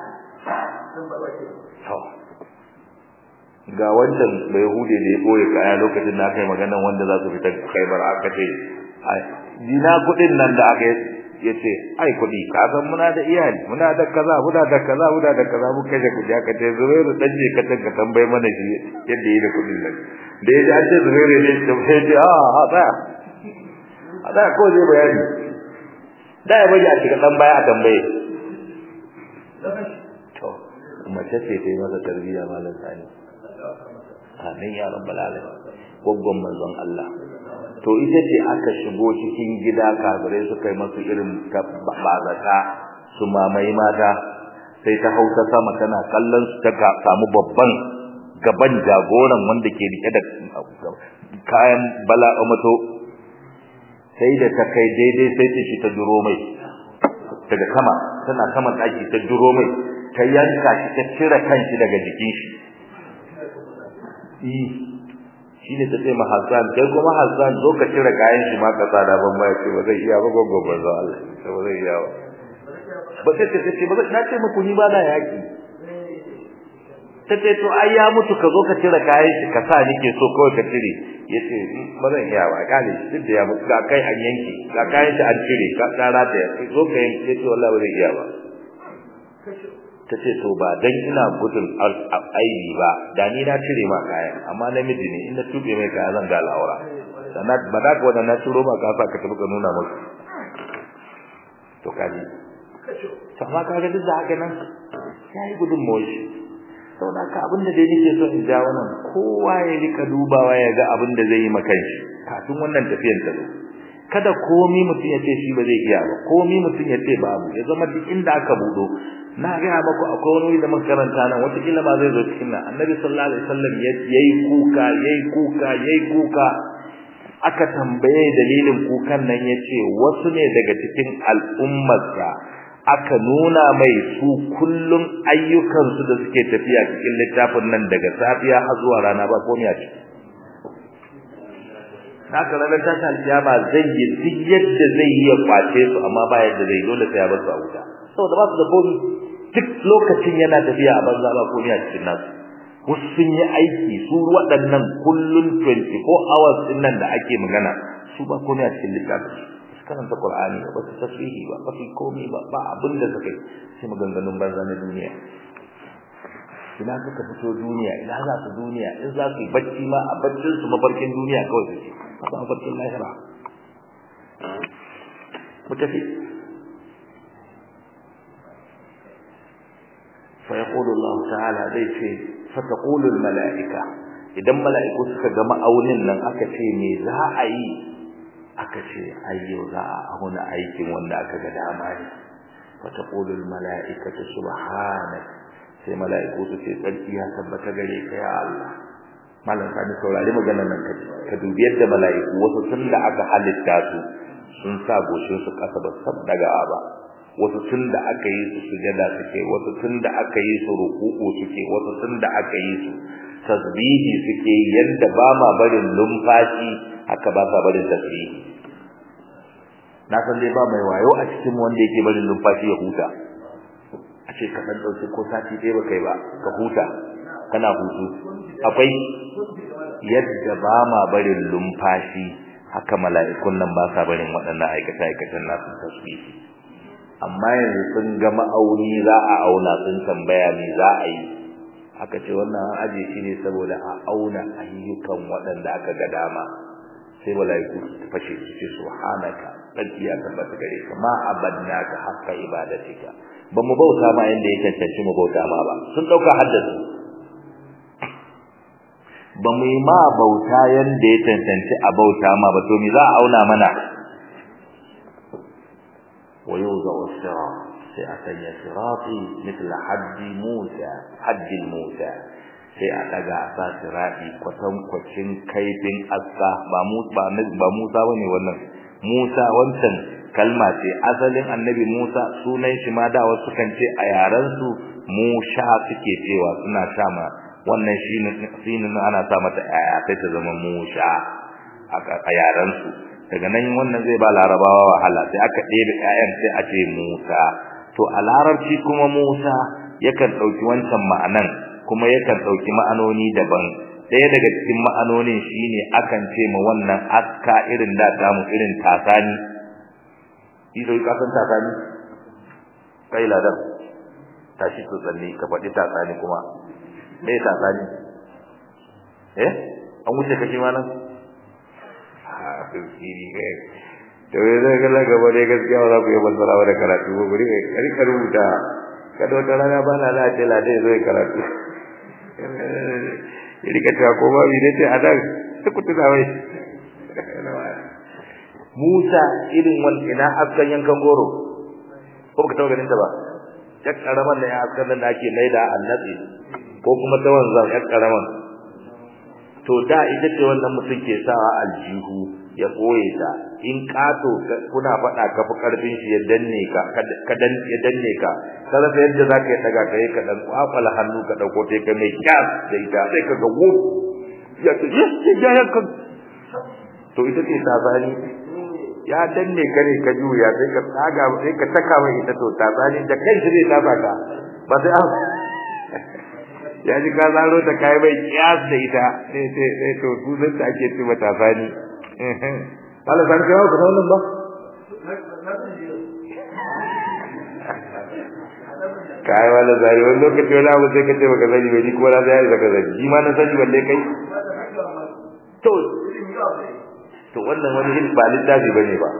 Speaker 1: ga wancan bai hude da ya boye kaya lokacin na kai maganan wanda za su fita Khaibar aka ce dina kudin nan da aka yace ai kudi ka san muna da iyali muna da kaza muna da kaza muna da kaza mu kaje ku ja ka ce Zubairu dan je ka tanka tambaye mana shi yadda yi da kudin nan da ya ji ce Zubairu ne da sai ce a a ba a da ko zai bayani da ya baje a cikin dan baya a tambaye to mace ce ta yi masa tarbiyya malam sani amin ya rabbal alamin goggon manzon Allah to ita ce aka shigo cikin gida kafirai suka yi masu irin bazata su mamaye mata sai ta hausa sama tana kallon su ta samu babban gaban jagoran wanda ke rike da kayan bala'a mato sai da ta kai daidai sai ta shi ta duro mai daga sama tana sama daki ta duro mai ta yanka shi ta cire kanshi daga jikin shi shine ta ce ma Hassan kai kuma Hassan zo ka cire kayan shi ma ka tsada ban ba ce ba zai iya ba gogo ba za Allah ba zai iya ba ba sai ta ce ba na ce muku ni ba na yaki ta ce to ai ya mutu ka zo ka cire kayan shi ka sa nike so kawai ka cire yace ba zan iya ba kale duk da ya mutu ga kai an yanke ga kayan shi an cire ka tsara da zo ka yanke yace wallahi ba zai iya ba ta ce to ba dan ina gudun aibi ba da ni na cire ma kayan amma namiji ne in na tube mai kaya zan ga al'aura sannan ba da ka wannan na turo ma ka sa ka tafi ka nuna musu to kaji sama ka ga duk da haka nan yayi gudun moshi saboda ka abin da dai nake so in ja wannan kowa ya rika dubawa ya ga abin da zai yi maka shi kafin wannan tafiyan ta kada komi mutum ya ce shi ba zai iya ba komi mutum ya ce babu ya zama duk inda aka budo na ga maku akwai wani da makaranta nan wata kila ma zai zo cikin nan annabi sallallahu alaihi wasallam yayi kuka yayi kuka yayi kuka aka tambaye dalilin kukan nan yace wasu ne daga cikin al'ummarsa aka nuna mai su kullum ayyukan su da suke tafiya cikin littafin nan daga safiya har zuwa rana ba komai a ciki haka ranar tashin alkiyama zai yi duk yadda zai yi ya kwace su amma ba yadda zai dole sai ya bar su a wuta saboda ba su da komi duk lokacin yana tafiya a banza ba komai a cikin nasu wasu sun yi aiki su waɗannan kullun 24 hours din nan da ake magana su ba komai a cikin littafin su karanta Qur'ani ba su tasbihi ba ba su komai ba ba abin da suka yi sai maganganun banza na duniya ina suka fito duniya ina za su duniya in za su yi bacci ma a baccin su mafarkin duniya kawai suke ba mafarkin lahira mu tafi فيقول الله تعالى zai ce فتقول الملائكه idan mala'iku suka ga ma'aunin nan aka ce me za a yi aka ce ayyo za a auna aikin wanda aka ga dama ne فتقول الملائكه سبحانك sai mala'iku su ce tsarki ya tabbata gare ka ya Allah malam sani saurari maganar nan ka dubi yadda mala'iku wasu tun da aka halitta su sun sa goshin su kasa ba sab daga ba wasu tun da aka yi su sujada suke wasu tun da aka yi su ruku'u suke wasu tun da aka yi su tasbihi suke yadda ba ma barin lumfashi haka ba sa barin tasbihi na san dai ba mai wayo a cikin wanda yake barin lumfashi ya huta a ce ka dan dauki ko sati ɗaya ba kai ba ka huta kana hutu akwai yadda ba ma barin lumfashi haka mala'ikun nan ba sa barin waɗannan aikata aikatan nasu tasbihi amma yanzu sun ga ma'auni za a auna sun tambaya me za a yi aka ce wannan an aje shi ne saboda a auna ayyukan waɗanda aka ga dama sai malaiku su fashe su ce subhanaka tsarki ya tabbata gare ka ma abadnaka haqqa ibadatika ba mu bauta ma yanda ya cancanci mu bauta ma ba sun dauka haddasu ba mu yi ma bauta yanda ya cancanci a bauta ma ba to me za a auna mana ويوضع الصراط سيأتي صراطي مثل حد موسى حد موسى sai a daga a sa sirati kwatankwacin kaifin aska ba Musa ba Musa bane wannan Musa wancan kalma ce asalin annabi Musa sunan shi ma da wasu kan ce a yaran su Musha suke cewa suna sha ma wannan shine shine ana sa mata aya sai ta zama Musha a yaran su daga nan wannan zai ba larabawa wahala sai aka ɗebe ƴaƴan sai a ce Musa to a larabci kuma Musa yakan ɗauki wancan ma'anan kuma yakan ɗauki ma'anoni daban ɗaya daga cikin ma'anonin shine akan ce ma wannan aska irin da tamu irin tasani ido ka san tasani kai ladan tashi to tsanni ka faɗi tasani kuma me tasani eh an wuce kake ma nan ha sirri kai to yanzu ga la gaba dai gaskiya ba za ku yi basara da karatu ba guri kai ka rubuta kada wata rana ba na lati lati zai karatu ya rika cewa ko ba bi ce a dan su ku tuna wai Musa irin wal ina askan yankan goro ko ka taɓa ganin ta ba ya karaman da ya askan da ake laida annabi ko kuma ta wanzan ya karaman to da ita ce wannan mutum ke sawa aljihu ya koye ta in kato kuna faɗa ka fi karfin shi ya danne ka ka dan ya danne ka kada sai yadda zaka yi daga kai ka dan kwakwala hannu ka dauko ta kai mai kyas da ita sai ka ga wu ya ce yes ya ya ka to ita ce ta bani ya danne ka ne ka juya sai ka tsaga sai ka taka mai ita to ta bani da kai shi zai ta baka ba sai an ya ji ka zaro ta kai mai kyas da ita sai sai sai to su zai ta ake ce mata bani Kala san kai ka wannan ba kai wala zari wani lokaci wani abu sai ka ce baka sani bai ni kuma na zai zaka zani shi ma na sani balle kai to to wannan wani hin ba littafi bane ba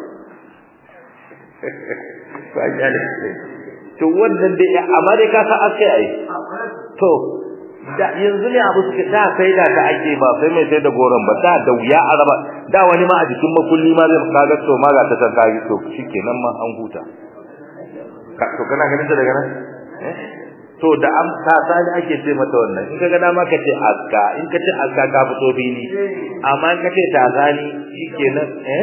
Speaker 1: ba ya ne to wannan dai amma dai ka sa akai ai to da yanzu ne abu suke da sai da ta ake ba sai mai sai da goron ba da da wuya araba da wani ma a jikin makulli ma zai kaga to ma ga ta ta kai to shikenan ma an huta ka to kana ganin ta daga nan to da am ta sai ake ce mata wannan in kaga dama ka ce aska in ka ce aska ka fito bini amma in ka ce ta zani shikenan eh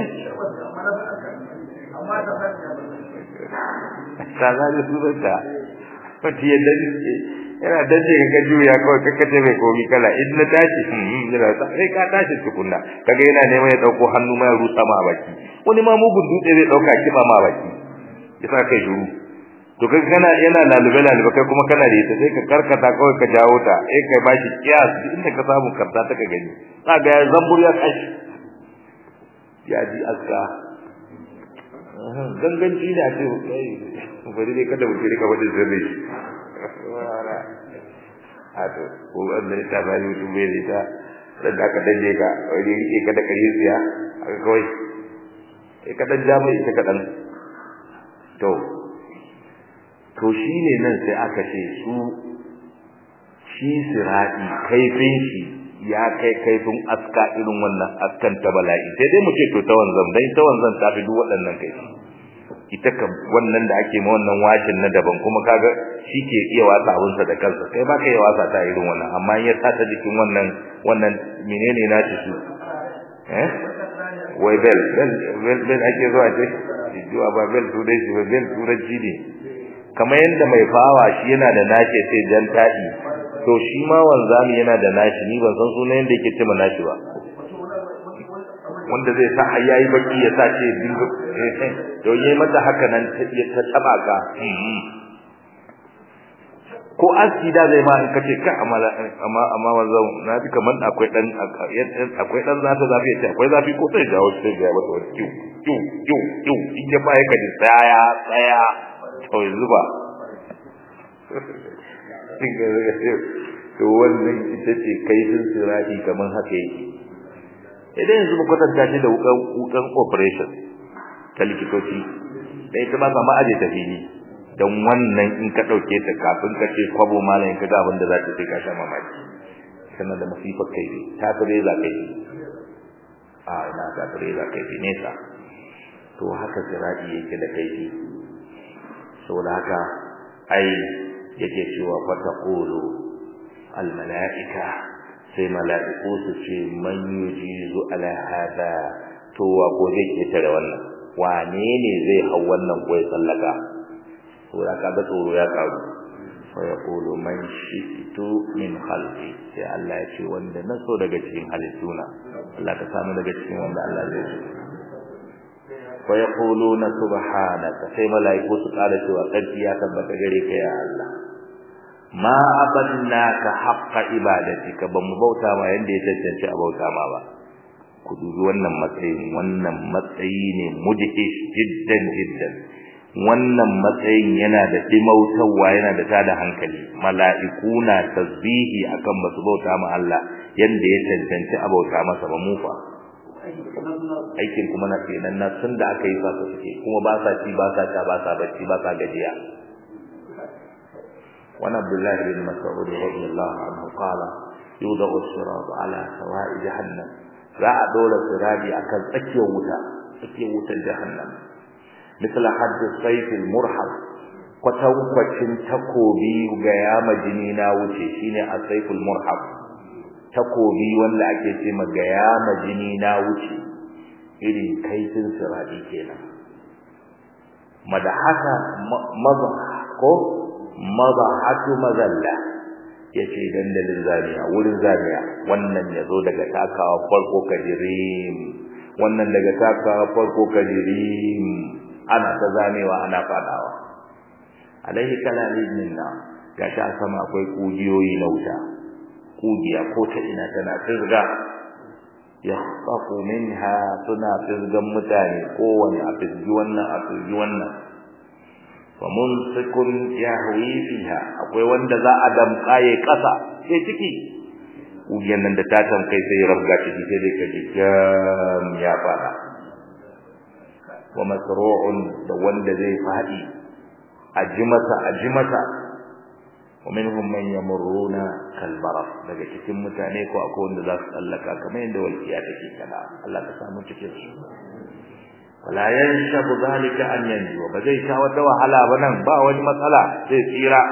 Speaker 1: ta zani su da wata yadda yana dace ka juya kawai kaka ce mai komi kala in na tashi yana sai ka tashi tukunna kaga yana neman ya dauko hannu mai rusa ma baki wani ma mugun dutse zai dauka kiba ma baki yasa kai shuru to kai kana yana lalube lalube kai kuma kana da ita sai ka karkata kawai ka jawo ta eh kai bashi kiyas inda ka samu karta ta ka gani kaga ya zambur ya kashi ya ji aska ganganci ne a ce bari dai kada mutum rika wadda sirri ato ko wanda ta bani mutum bai da ita dan aka danne ka wani rike ka da kare tsiya aka kawai sai ka dan ja mai ita kadan to to shine nan sai aka ce su shi sirati kaifin shi ya kai kaifin aska irin wannan askan ta bala'i sai dai mu ce to ta wanzan dai ta wanzan ta fi duk waɗannan kaifi ita kam wannan da ake ma wannan washin na daban kuma kaga shi ke iya wasa abinsa da kansa kai ba ka iya wasa ta irin wannan amma ya sa ta jikin wannan wannan menene na shi su eh wai bel bel bel bel ake zuwa ce zuwa ba bel su dai shi ba bel turanci ne kamar yadda mai fawa shi yana da nashi sai jan taɗi to shi ma wanzami yana da nashi ni ban san sunan yadda yake ce ma nashi ba wanda zai sa har yayi baki ya sa ce dinga to yayi mata haka nan ta taba ka ko aski da zai ma in kace ka amma amma amma wanzan na ji kaman akwai dan akwai dan zafi zafi ya ce akwai zafi ko sai jawo sai ga mata wani kiu kiu kiu kiu in ya ba ya kaji tsaya tsaya to zuba to wannan ita ce kaifin sirati kaman haka yake idan yanzu mu kwatanta shi da wukan wukan operation ta likitoci da ita ba sama aje ta fili dan wannan in ka dauke ta kafin ka ce kwabo malamin ka ga abin da za ta sai ka sha mamaki sannan da masifar kai ne ta tare za kai a ina ta tare za kai ne sa to haka sirati yake da kaifi saboda haka ai yake cewa fataqulu al malaika sai mala'iku su ce man yujizu ala hada to wa ko zai ketare wannan wane ne zai hau wannan ko ya sallaka saboda kaga tsoro ya karu fa yaqulu man shi'tu min khalqi sai Allah ya ce wanda na so daga cikin halittuna Allah ka samu daga cikin wanda Allah zai so fa yaquluna subhanaka sai malaiku su kara cewa sarki ya tabbata gare ka ya Allah ma abadnaka haqqa ibadatika ba mu bauta ma yanda ya tantance a bauta ma ba ku dubi wannan matsayin wannan matsayi ne mudhish jiddan jiddan wannan matsayin yana da dimautarwa yana da tada hankali mala'iku na tasbihi akan basu bauta ma Allah yanda ya tantance a bauta masa ba mu fa aikin kuma na kenan na tun da aka yi sa su suke kuma ba sa ci ba sa sha ba sa bacci ba sa gajiya wani abdullahi bin mas'ud radiyallahu anhu qala yudahu as-sirat ala sawa'i jahannam za a dora sirati akan tsakiyar wuta tsakiyar wutar jahannam misal hadd sayf al-murhab kwatankwacin takobi ga yama jini na wuce shine as-sayf al-murhab takobi wanda ake ce ga yama jini na wuce irin kaifin sirati kenan madahaka maza ko mazahatu mazalla yace dandalin zaniya wurin zaniya wannan yazo daga takawa farko kajirim wannan daga takawa farko kajirim ana ta zamewa ana fadawa alaihi kalalin minna gashi a sama akwai kugiyoyi na wuta kugiya ko ta ina tana firga yakhsafu minha suna firgan mutane kowane a firgi wannan a firgi wannan wa mumsikun yahwi fiha akwai wanda za a damka yayi kasa sai ciki kugiyan nan da ta tamkai sai ya rabga ciki sai dai kaji jam ya fara wa masru'un da wanda zai fadi ajimata ajimata wa minhum man yamurruna kal baraq daga cikin mutane ko akwai wanda za su tsallaka kamar yadda walkiya take kana Allah ka samu cikin su wala yanshabu zalika an yanju ba zai sha wata wahala ba nan ba wani matsala zai tsira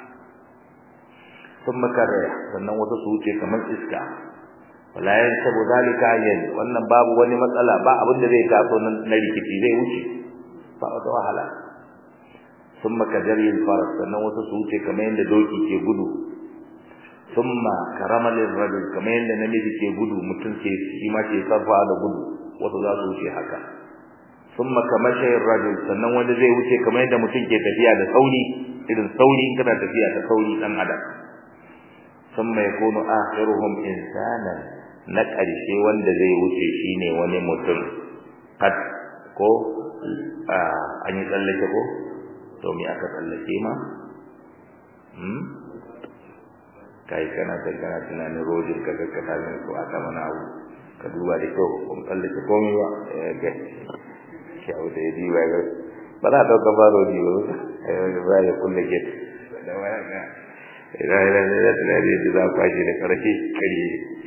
Speaker 1: thumma karaya sannan wata su wuce kamar iska wala yanshabu zalika an yanju wannan babu wani matsala ba abin da zai taso nan na rikici zai wuce ba wata wahala thumma kajari al-faras sannan wata su wuce kamar yadda doki ke gudu thumma karama lirrajul kamar yadda namiji ke gudu mutum ke shi ma ke sarfa da gudu wasu za su wuce haka thumma kamashayir rajul sannan wanda zai wuce kamar yadda mutum ke tafiya da sauri irin sauri kana tafiya da sauri dan adam thumma yakunu akhiruhum insanan na ƙarshe wanda zai wuce shine wani mutum kad ko an yi tsallake ko to me aka tsallake ma hmm kai kana kana tunanin rojin kaga ka tafi ko aka mana abu ka duba da kyau kun tsallake komai ba ga kyau da yi ba ga ba za ta ka faro ji ba ba ya kulle ke da waya ga idan idan da da da za ku shi da karfi kare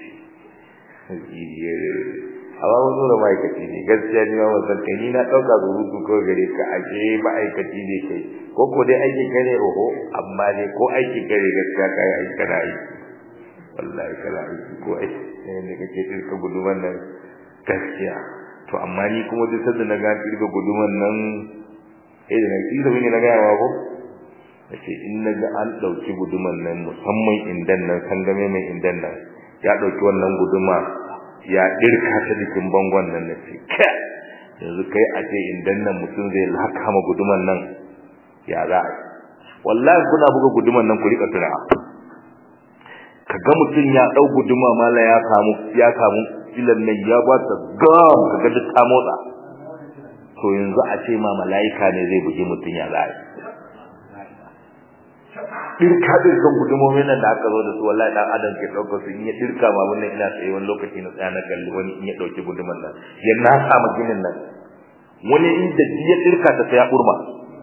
Speaker 1: hawa wazo da ma'aikaci ne gaskiya ni ma wasan kai ni na ɗauka surutu kawai gare ka ashe ma'aikaci ne kai ko ko dai aikin ka ne oho amma dai ko aikin ka ne gaskiya ka yi aiki kana aiki wallahi kana aiki ko aiki ne da kake tsirka guduman nan gaskiya to amma ni kuma duk sanda na ga tsirka guduman nan eh da nake da wani na ga yawa ko nace in na ga an dauki guduman nan musamman indan nan sangame mai indan nan ya dauki wannan guduma ya dirka ta cikin bangon nan nace ka yanzu kai a ce indan nan mutum zai laka ma guduman nan ya za a wallahi kuna buga guduman nan ku rika tura kaga mutum ya dau guduma mala ya samu ya samu filan nan ya ba ta gam kaga duk ta motsa to yanzu a ce ma malaika ne zai bugi mutum ya za a dirka dirkan gudumomin nan da aka zo da su wallahi dan adam ke dauka su in ya dirka ma wannan ina tsaye wani lokaci na tsaya na kalli wani in ya dauki guduman nan ya na sama ginin nan wani inda ya dirka ta sai ya burma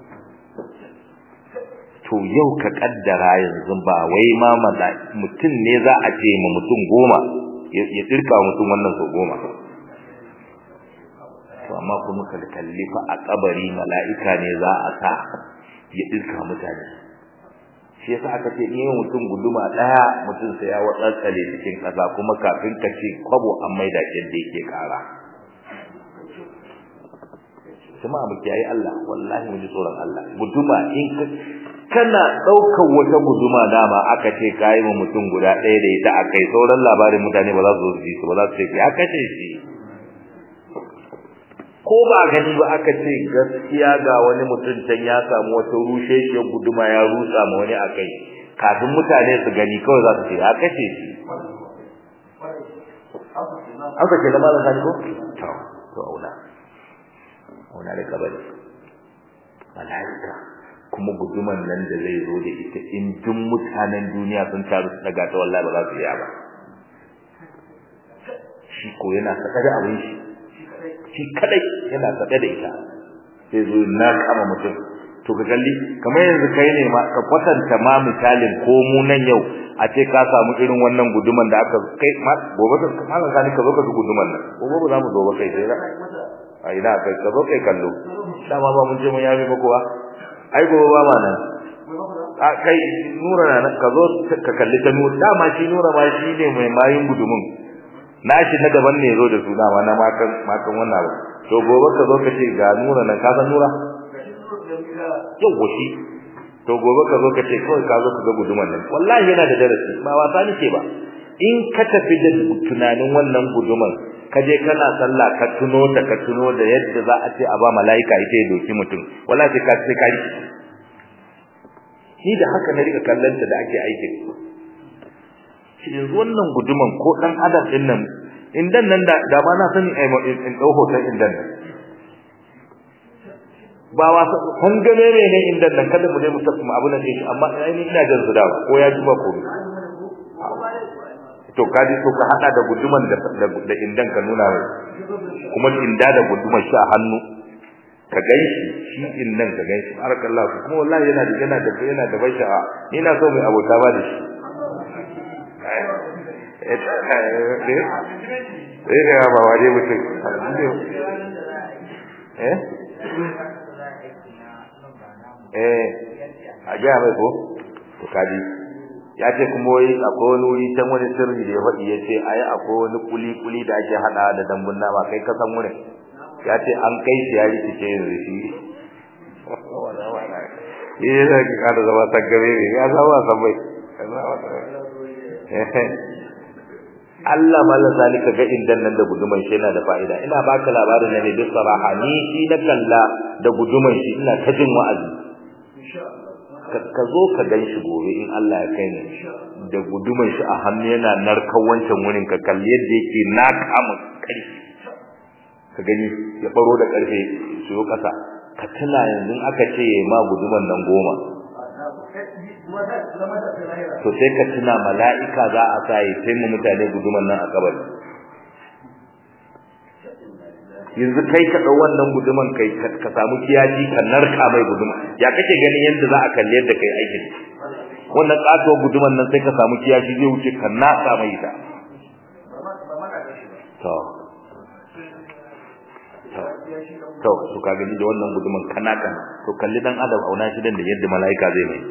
Speaker 1: to yau ka kaddara yanzu ba wai ma mala mutum ne za a ce ma mutum goma ya dirka mutum wannan so goma to amma kuma ka kalli fa a kabari mala'ika ne za a sa ya dirka mutane shi yasa aka ce in mutum guduma daya mutum sai ya watsatsale cikin kasa kuma kafin ka ce kwabo an maida yadda yake kara kuma mu kiyaye Allah wallahi mu ji tsoron Allah guduma in kana daukar wata guduma dama aka ce kai mu mutum guda ɗaya da ita akai sauran labarin mutane ba za su ji su ba za su ce ya kace shi ko ba gani ba aka ce gaskiya ga wani mutum can ya samu wata rusheshiyar guduma ya rusa ma wani akai kafin mutane su gani kawai za su ce ya kace shi aka ce da malam sani ko to to auna auna da kabari malaika kuma guduman nan da zai zo da ita in duk mutanen duniya sun taru su daga ta wallahi ba za su iya ba shi ko yana saka da abin shi shi kadai yana saka da ita sai zo na kama mutum to ka kalli kamar yanzu kai ne ma ka kwatanta ma misalin ko mu nan yau a ce ka samu irin wannan guduman da aka kai ma gobe ka malam sani ka zo ka guduman nan gobe ba za mu zo ba kai sai a ina kai ka zo kai kallo dama ba mun je mun yabe ba kuwa ai gobe ba ma nan a kai nura na nan ka zo ka kalli ta nura dama shi nura ma shi ne mai mayin gudumin nashi na daban ne zo da su dama na makan makan wannan ba to gobe ka zo ka ce ga nura nan ka san nura yau shi to gobe ka zo ka ce kawai ka zo ka ga guduman nan wallahi yana da darasi ba wasa nake ba in ka tafi da tunanin wannan guduman ka je kana sallah ka tuno da ka tuno da yadda za a ce a ba malaika ita ya doki mutum wallahi sai ka sai ka riki ni da haka na rika kallon ta da ake aikin shi yanzu wannan guduman ko dan adam din nan indan nan da da ma na sani in dau hoton indan nan ba wasa kun gane ne ne indan nan kada mu je mu tafi abu nan shi amma ni ina jin su da ko ya ji ba ko to kaji to ka hada da guduman da da indan ka nuna mai kuma inda da guduman shi a hannu ka ganshi shi indan ka ganshi barakallahu kuma wallahi yana da yana da yana da bai sha'a ina so mai abota ba da shi eh eh ba waje mutum eh eh a ga mai ko to kaji ya ce kuma wai akwai wani wuri can wani sirri da ya faɗi ya ce ai akwai wani kuli kuli da ake haɗa da dambun nama kai ka san wurin ya ce an kai shi ya rikice yanzu shi eh da ki kada zama tagare ne ya zama san bai Allah malla zalika ga indan nan da guduman shi yana da fa'ida ina baka labarin ne bi saraha ni shi na kalla da guduman shi ina ta jin wa'azi ka zo ka gan shi gobe in Allah ya kai ni da guduman shi a hannu yana narkan wancan wurin ka kalli yadda yake na kama karfi ka gani ya baro da karfe su yo kasa ka tuna yanzu aka ce yayi ma guduman nan goma to sai ka tuna mala'ika za a sa yi sai mu mutane guduman nan a kabari yanzu kai ka dau wannan guduman kai ka samu kiyaji ka narka mai guduma ya kake ganin yadda za a kalle yadda kai aikin wannan kato guduman nan sai ka samu kiyaji zai wuce ka nasa mai ita to to to ka gani da wannan guduman kana kan to kalli dan adam auna shi dan da yadda malaika zai mai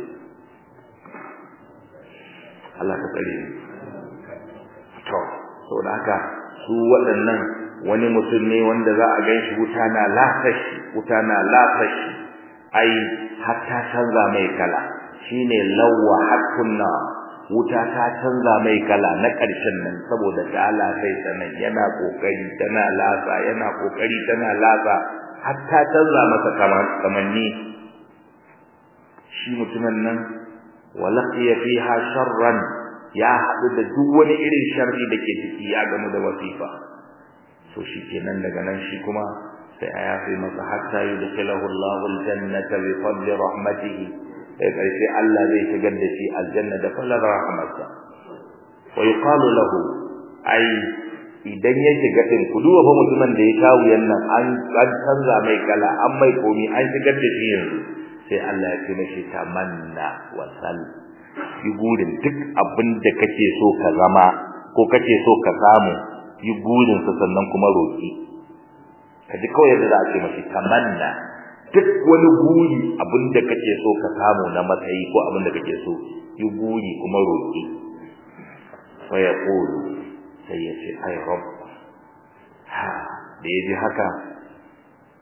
Speaker 1: Allah ka tsare to saboda haka su waɗannan wani mutum ne wanda za a ganshi wuta na lafashi wuta na lafashi ai hatta canza mai kala shine lawwa hakunna wuta ta canza mai kala na ƙarshen nan saboda ta lafai sanan yana kokari tana lasa yana kokari tana lasa hatta canza masa kamanni shi mutumin nan walaqiya fiha sharran ya haɗu da duk wani irin sharri da ke ciki ya gamu da wasifa to shikenan daga nan shi kuma sai a yafe masa hatta yudkhilahu Allahu aljannata bi fadli rahmatihi sai karshe Allah zai shigar da shi aljanna da fadlan rahmatsa wa yuqalu lahu ai idan ya shiga din ku duba fa mutumin da ya kawo yannan an an canza mai kala an mai komi an shigar da shi yanzu sai Allah ya ce mishi tamanna wa sal yi gurin duk abin da kake so ka zama ko kake so ka samu yi burin sa sannan kuma roki kaji kawai yadda za a ce mashi tamanna duk wani buri abinda kake so ka samu na matsayi ko abinda kake so yi buri kuma roki fa yaqulu sai ya ce ai rabb ha da yaji haka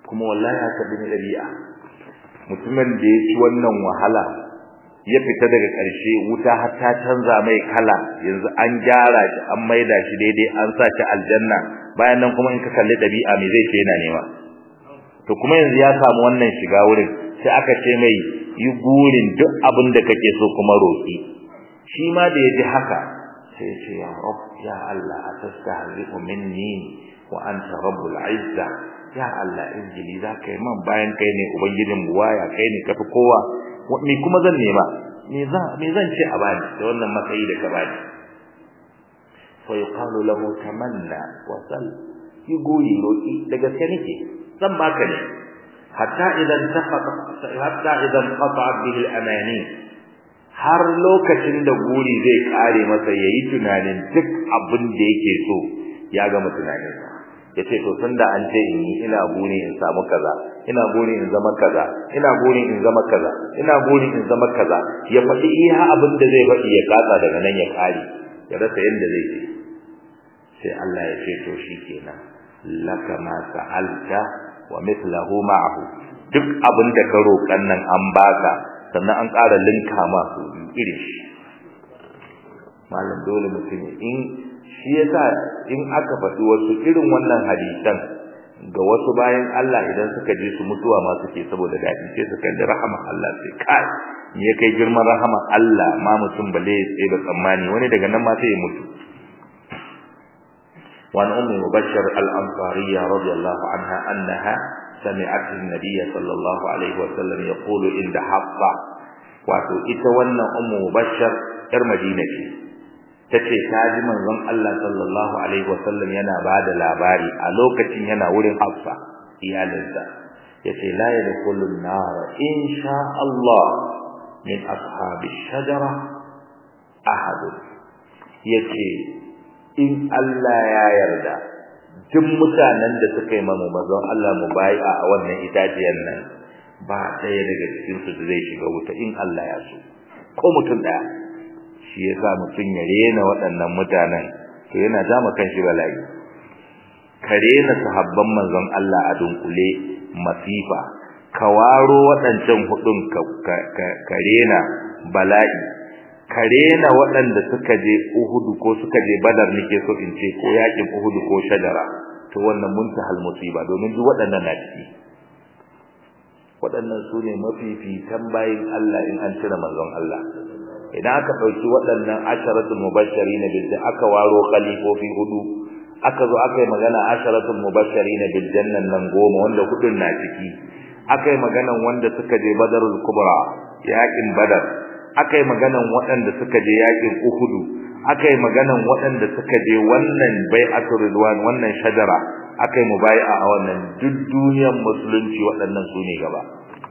Speaker 1: kuma wallahi haka bin dabi'a mutumin da ya ci wannan wahala ya fita daga ƙarshe wuta har ta canza mai kala yanzu an gyara shi an maida shi daidai an sa shi aljanna bayan nan kuma in ka kalli dabi'a me zai ce yana nema to kuma yanzu ya samu wannan shiga wurin sai aka ce mai yi gurin duk abin da kake so kuma roki shi ma da yaji haka sai ya ce ya rab ya Allah atastahzi'u minni wa anta rabbul izza ya Allah injili za ka yi man bayan kai ne ubangijin buwaya kai ne kafi kowa me kuma zan nema me zan me zan ce a bani da wannan matsayi da ka bani fa yuqalu lahu tamanna wa sal yi goyi roki da gaske nake zan baka ne hatta idan tafaqa hatta idan qata bihi al-amani har lokacin da guri zai kare masa yayi tunanin duk abin da yake so ya gama tunaninsa yace to tunda an ce in yi ina buri in samu kaza ina buri in zama kaza ina buri in zama kaza ina buri in zama kaza ya faɗi iya abin da zai faɗi ya kasa daga nan ya kare ya rasa yanda zai ce sai Allah ya ce to shikenan laka ma sa'alta wa mithluhu ma'ahu duk abin da ka roƙan nan an baka sannan an ƙara linka ma su irin shi malam dole mutum in shi yasa in aka faɗi wasu irin wannan hadisan ga wasu bayan Allah idan suka je su mutuwa ma suke saboda daɗi sai su kalli rahama Allah sai kai me kai girman rahama Allah ma mutum bale ya tsaye da tsammani wani daga nan ma sai ya mutu وعن أم مبشر الأنصارية رضي الله عنها أنها سمعت النبي صلى الله عليه وسلم يقول عند حفصة واتو إتوانا أم مبشر إرمدينة tace ta ji manzon Allah sallallahu alaihi wasallam yana bada labari a lokacin yana wurin Hafsa iyalinsa yace la yadkhulun nar insha Allah min ashabi shajara ahad yace in Allah ya yarda duk mutanen da suka yi mamu manzon Allah mu bai a wannan itaciyar nan ba ɗaya daga cikin su zai shiga wuta in Allah ya so ko mutum ɗaya shi yasa mutum ya rena waɗannan mutanen to yana jama kanshi bala'i ka rena sahabban manzon Allah a dunkule masifa ka waro waɗancan hudun ka rena bala'i ka rena waɗanda suka je Uhud ko suka je Badar nake so in ce ko yakin Uhud ko Shajara to wannan muntahal musiba domin duk waɗannan na ciki waɗannan su ne mafifitan bayin Allah in an cire manzon Allah idan aka ɗauki waɗannan asharatul mubashirin bil aka waro khalifofi hudu aka zo aka yi magana asharatul mubashirin bil jannan nan goma wanda hudun na ciki aka yi maganan wanda suka je badarul kubra yakin badar aka yi maganan waɗanda suka je yakin uhudu aka yi maganan waɗanda suka je wannan bai'atul ridwan wannan shajara aka yi mubai'a a wannan duk duniyar musulunci waɗannan su ne gaba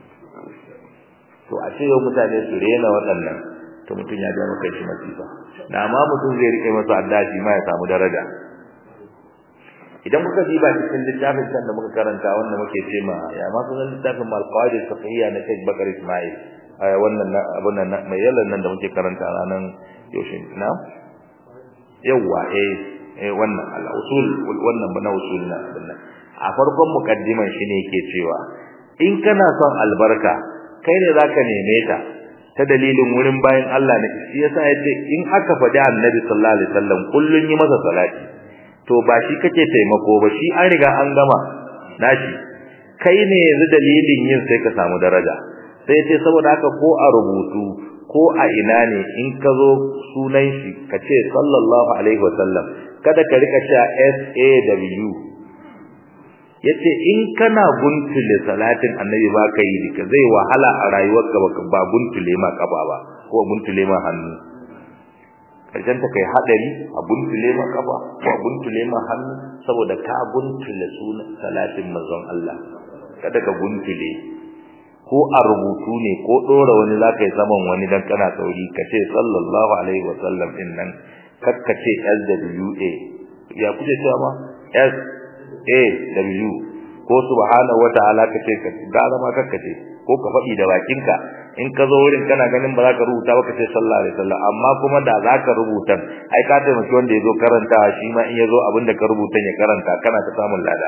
Speaker 1: to a ce yau mutane su rena waɗannan to mutum ya ja maka shi masifa na ma mutum zai rike masa addashi ma ya samu daraja idan kuka diba cikin littafin can da muka karanta wanda muke ce ma ya ma sunan littafin malqaid safiyya na Sheikh Bakar Ismail wannan abun nan mai yallan nan da muke karanta ranan yaushe na yawa eh eh wannan al-usul wannan bana usul na wannan a farkon mukaddiman shine yake cewa in kana son albarka kai ne zaka neme ta ta dalilin wurin bayan Allah ne shi yasa yace in aka faɗi Annabi sallallahu alaihi wasallam kullun yi masa salati to ba shi kake taimako ba shi an riga an gama nashi kai ne yanzu dalilin yin sai ka samu daraja sai yace saboda haka ko a rubutu ko a ina ne in ka zo sunan shi ka ce sallallahu alaihi wasallam kada ka rika cewa SAW yace in kana guntule salatin annabi ba ka yi dika zai wahala a rayuwarka ba guntule ma kaba ba ko guntule ma hannu karshen ta kai hadari a guntule ma kaba ko guntule ma hannu saboda ka guntule sunan salatin manzon Allah kada ka guntule ko a rubutu ne ko dora wani zaka yi zaman wani dan kana sauri ka ce sallallahu alaihi wasallam din nan kakkace SWA ya kuce cewa ma S A W ko subhanahu wataala kace ka gara ma kakkace ko ka faɗi da bakinka in ka zo wurin kana ganin ba za ka rubuta ba ka ce sallallahu alaihi wasallam amma kuma da za ka rubuta ai ka taimaki wanda ya zo karantawa shi ma in ya zo abin da ka rubuta ya karanta kana ta samun lada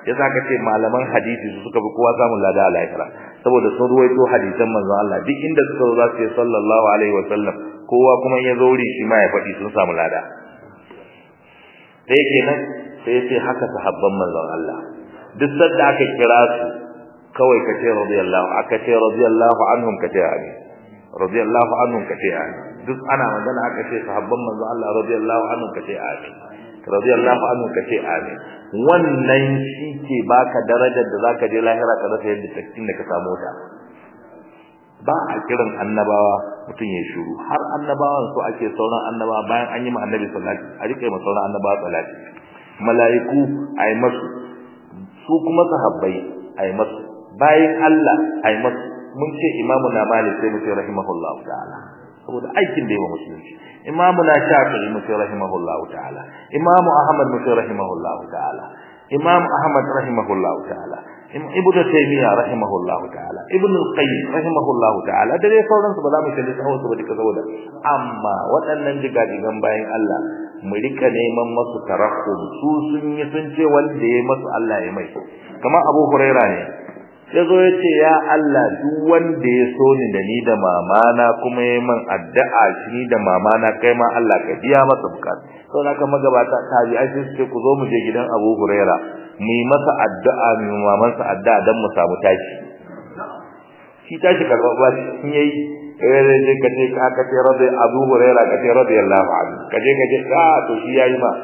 Speaker 1: yasa ka ce malaman hadisi su suka bi kowa samun lada a lahira saboda sun ruwaito hadisan manzon Allah duk inda suka zo za su ce sallallahu alaihi wa sallam kowa kuma ya zo wuri shi ma ya faɗi sun samu lada sai kenan sai ya ce haka sahabban manzon Allah duk sanda aka kira su kawai ka ce radiyallahu aka ce radiyallahu anhum ka ce amin radiyallahu anhum ka ce amin duk ana magana aka ce sahabban manzon Allah radiyallahu anhum ka ce amin radiyallahu anhu ka ce amin wannan shi ke baka darajar da zaka je lahira ka rasa yadda takkin da ka samu ta ba a kiran annabawa mutum ya shiru har annabawan su ake sauran annabawa bayan an yi ma annabi salati a rike ma sauran annabawa salati mala'iku ai masu su kuma sahabbai ai masu bayan Allah ai masu mun ce imamu na malik sai mu ce rahimahullahu ta'ala saboda aikin da yawa musulunci imamu na shafi'i mu ce rahimahullahu ta'ala imamu ahmad mu ce rahimahullahu ta'ala imam ahmad rahimahullahu ta'ala ibnu taymiya rahimahullahu ta'ala ibnu al-qayyim rahimahullahu ta'ala da dai sauran su ba za mu kalli tsawon su ba duka saboda amma waɗannan jigajigan bayan Allah mu rika neman masu tarahum su sun yi sun ce wanda ya masu Allah ya mai kamar Abu Huraira ne ya zo ya ce ya Allah duk wanda ya so ni da ni da mamana kuma ya man addu'a shi ni da mamana kai ma Allah ka biya masa bukata sau da kan magabata tabi ai sai ce ku zo mu je gidan Abu Huraira mu yi masa addu'a mu yi mamansa addu'a dan mu samu tashi shi tashi karɓar ba shi yayi eh je ka ce ka ka ce rabbi Abu Huraira ka ce radiyallahu anhu ka je ka ce ka to shi yayi ma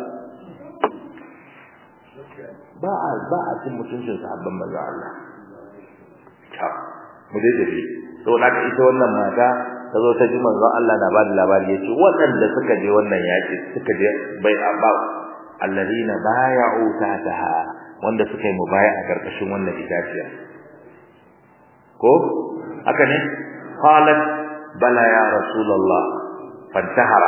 Speaker 1: ba a ba a cin mutuncin sahabban manzo Allah ta mu dai tafi to da ita wannan mata ta zo ta ji manzon Allah na bada labari yace waɗanda suka je wannan yaki suka je bai abba alladina bay'u tahtaha wanda suka yi mubaya a karkashin wannan itaciya ko haka ne qalat bala ya rasulullah fantahara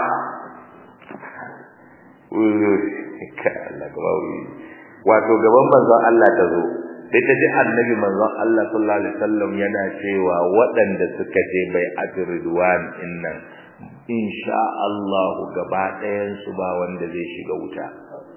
Speaker 1: wato gaban manzon Allah ta zo sai ta ji annabi manzon Allah sallallahu alaihi wasallam yana cewa waɗanda suka je bai ajridwan innan insha Allah gaba ɗayan su ba wanda zai shiga wuta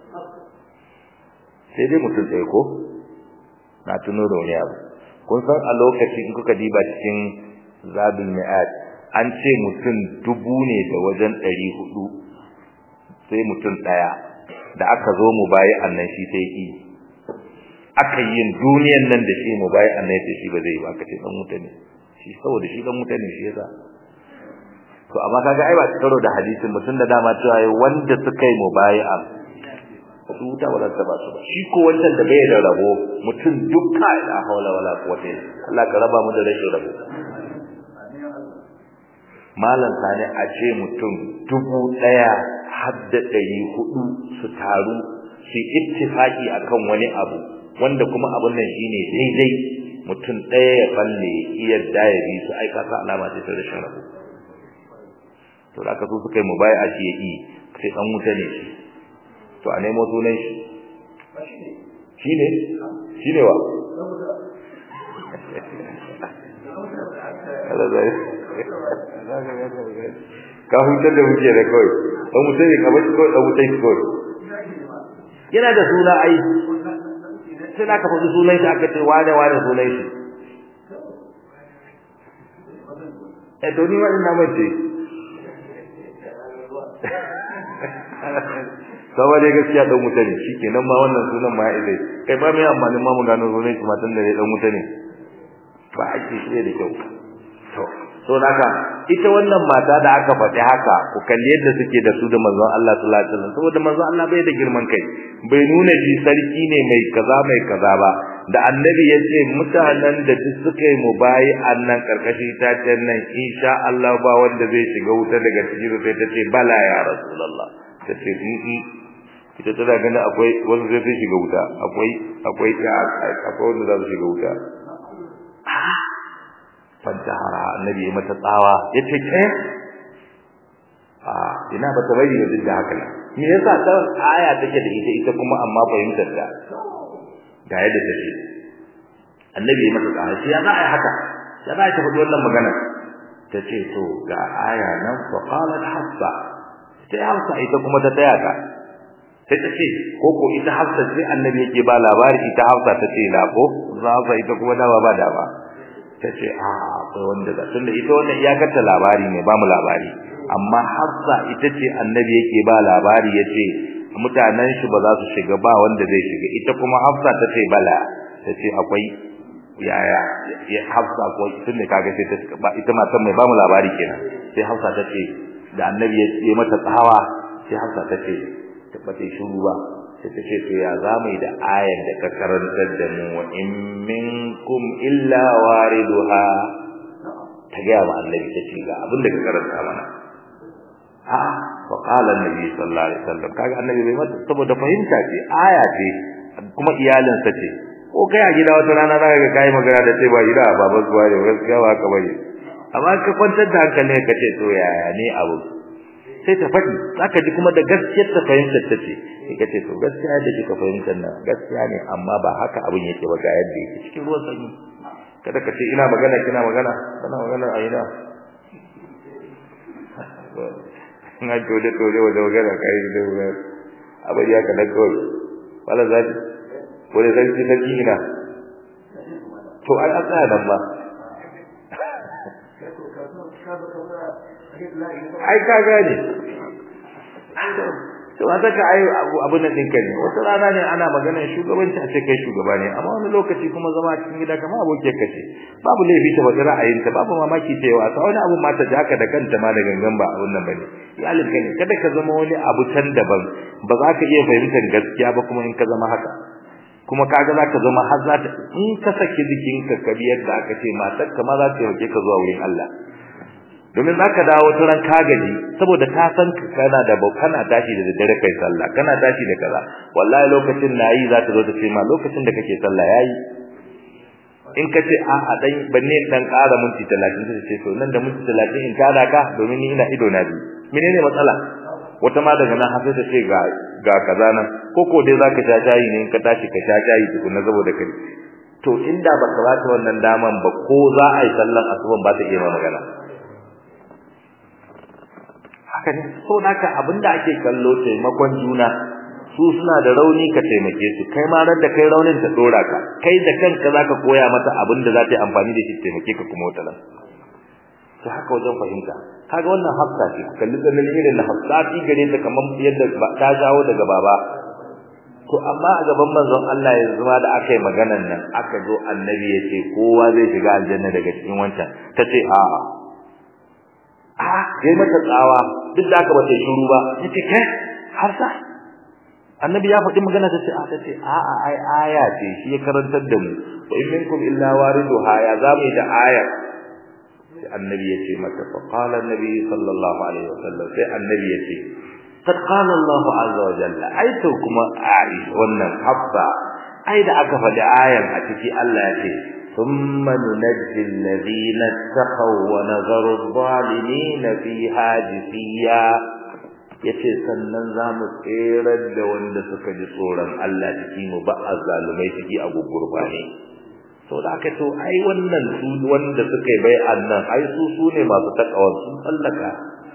Speaker 1: sai dai mutum sai ko na tuno da wani abu kun san a lokacin in kuka diba cikin zabil mi'at an ce mutum dubu ne da wajen ɗari hudu sai mutum ɗaya da aka zo mu bayi annan shi sai yi aka yin duniyan nan da shi mu bai annabi shi ba zai ba kace dan mutane shi saboda shi dan mutane shi yasa to amma kaga ai ba karo da hadisin mutun da dama cewa wanda suka yi mubai'a su ta wala ta ba su ba shi ko wancan da bai da rabo mutun dukka la hawla wala quwwata Allah ka raba mu da rashin rabo malan sani a ce mutum dubu daya har da ɗari hudu su taru su ittifaki akan wani abu wanda kuma abun nan shine daidai mutum ɗaya ya balle iya daya bi su aika sa alama ce ta rashin rabo to da aka so suka yi mubaya shi ya yi sai dan wuta ne shi to a nemo sunan shi shi ne shi ne wa ka hutar da muke da kawai dan wuta ne kamar shi kawai dan wuta shi kawai yana da suna ai sai da aka faɗi sunan shi aka ce wane wane sunan shi eh to ni ma ina mace saboda dai gaskiya dan mutane shikenan ma wannan sunan ma ya idai kai ba mai amfanin ma mu gano sunan shi matan da dan mutane ba ake shi da kyau to so haka ita wannan mata da aka faɗi haka ku kalli yadda suke da su da manzon Allah sallallahu alaihi wasallam saboda manzon Allah bai da girman kai bai nuna shi sarki ne mai kaza mai kaza ba da annabi ya ce mutanen da duk suka yi mubayi annan karkashi ta can nan insha Allah ba wanda zai shiga wuta daga cikin sai ta ce bala ya rasulullah ta ce ita tana ganin akwai wanda zai shiga wuta akwai akwai akwai wanda za su shiga wuta fantahara annabi ya mata tsawa yace ke a ina ba ta bari da duk da haka me yasa ta aya take da ita ita kuma amma fahimtar ta ga yadda take annabi ya mata tsawa sai ya za a yi haka ya za ta faɗi wannan magana ta ce to ga aya nan fa qalat hafsa sai hafsa ita kuma ta taya ta sai ta ce ko ko ita Hafsa sai annabi yake ba labari ita Hafsa ta ce la ko Hafsa ita kuma dawa ba da ba ta ce a akwai wanda da tunda ita wannan iyakar ta labari ne ba mu labari amma Hafsa ita ce annabi yake ba labari yace mutanen shi ba za su shiga ba wanda zai shiga ita kuma Hafsa ta ce bala ta ce akwai yaya ya Hafsa ko tunda kaga sai ta ba ita matan mai ba mu labari kenan sai Hafsa ta ce da annabi ya yi mata tsawa sai Hafsa ta ce ta bata shiru ba sai ta ce to ya zamu da ayar da ka karantar da mu wa in minkum illa wariduha ta ga wa annabi ta ce ga abin da ka karanta mana a fa qala annabi sallallahu alaihi wasallam kaga annabi bai mata saboda fahimta ce aya ce kuma iyalinsa ce ko kai a gida wata rana zaka ga kai magana da sai ba gida baban zuwa da gaskiya ba ka bane amma ka kwantar da hankali ka ce to yaya ne abu sai ta faɗi zaka ji kuma da gaskiyar ta fahimtar ta ce sai ka ce to gaskiya da kika fahimtar nan gaskiya ne amma ba haka abin yake ba ga yadda yake cikin ruwan sanyi kada ka ce ina magana kina magana kana magana a ina na dole dole wajen magana kai da abin ya kada kawai wala zai wani sarki sarki ina to ai an tsaya nan ba ai ka gane to wata ka ai abun nan dinka ne wata rana ne ana maganar shugabanci a ce kai shugaba ne amma wani lokaci kuma zama cikin gida kamar abokin ka ce babu laifi ta bada ra'ayinta babu mamaki ta yawa ta wani abu ma ta jaka da kanta ma da gangan ba abun nan bane iyalin ka ne kada ka zama wani abu can daban ba za ka iya fahimtar gaskiya ba kuma in ka zama haka kuma kaga za ka zama har za ta in ka saki jikinka ka biyar da aka ce matar ka ma za ta yauke ka zuwa wurin Allah domin zaka dawo turan kagaji saboda ka san kana da kana tashi da daddare kai sallah kana tashi da kaza wallahi lokacin nayi za ta zo ta ce ma lokacin da kake sallah yayi in ka ce a a dan banne dan ƙara minti 30 sai ce to nan da minti 30 in kada ka domin ni ina ido na biyu menene matsala wata ma daga nan sai ta ce ga ga kaza nan ko ko dai zaka sha shayi ne in ka tashi ka sha shayi tukunna saboda kai to inda baka ba ta wannan daman ba ko za a yi sallan asuban ba ta iya magana haka ne so naka abinda ake kallo taimakon juna su suna da rauni ka taimake su kai ma ran da kai raunin ta dora ka kai da kanka zaka koya mata abinda za ta yi amfani da shi taimake ka kuma wata to haka wajen fahimta kaga wannan hafsa ce kalli ganin irin na hafsa ti gare ta kaman yadda ta jawo daga baba to amma a gaban manzon Allah ya zama da aka yi maganan nan aka zo annabi ya ce kowa zai shiga aljanna daga cikin wancan ta ce a'a a yayi mata tsawa duk da aka bata shiru ba yace kai har sa annabi ya faɗi magana ta ce a tace a a ai aya ce shi ya karantar da mu wa in minkum illa wariduha ya zamu da aya sai annabi ya ce mata fa qala annabi sallallahu alaihi wasallam sai annabi ya ce qad qala Allah azza wa jalla ai to kuma ai wannan habba ai da aka faɗi ayan a ciki Allah ya ce ثم ننجي الذين اتقوا ونذر الظالمين فيها جثيا yace sannan zamu tserar da wanda suka ji tsoron Allah ciki mu ba azzalumai ciki a gugurba ne to da aka to ai wannan su wanda suka yi bai'an nan ai su su ne masu takawa sun tsallaka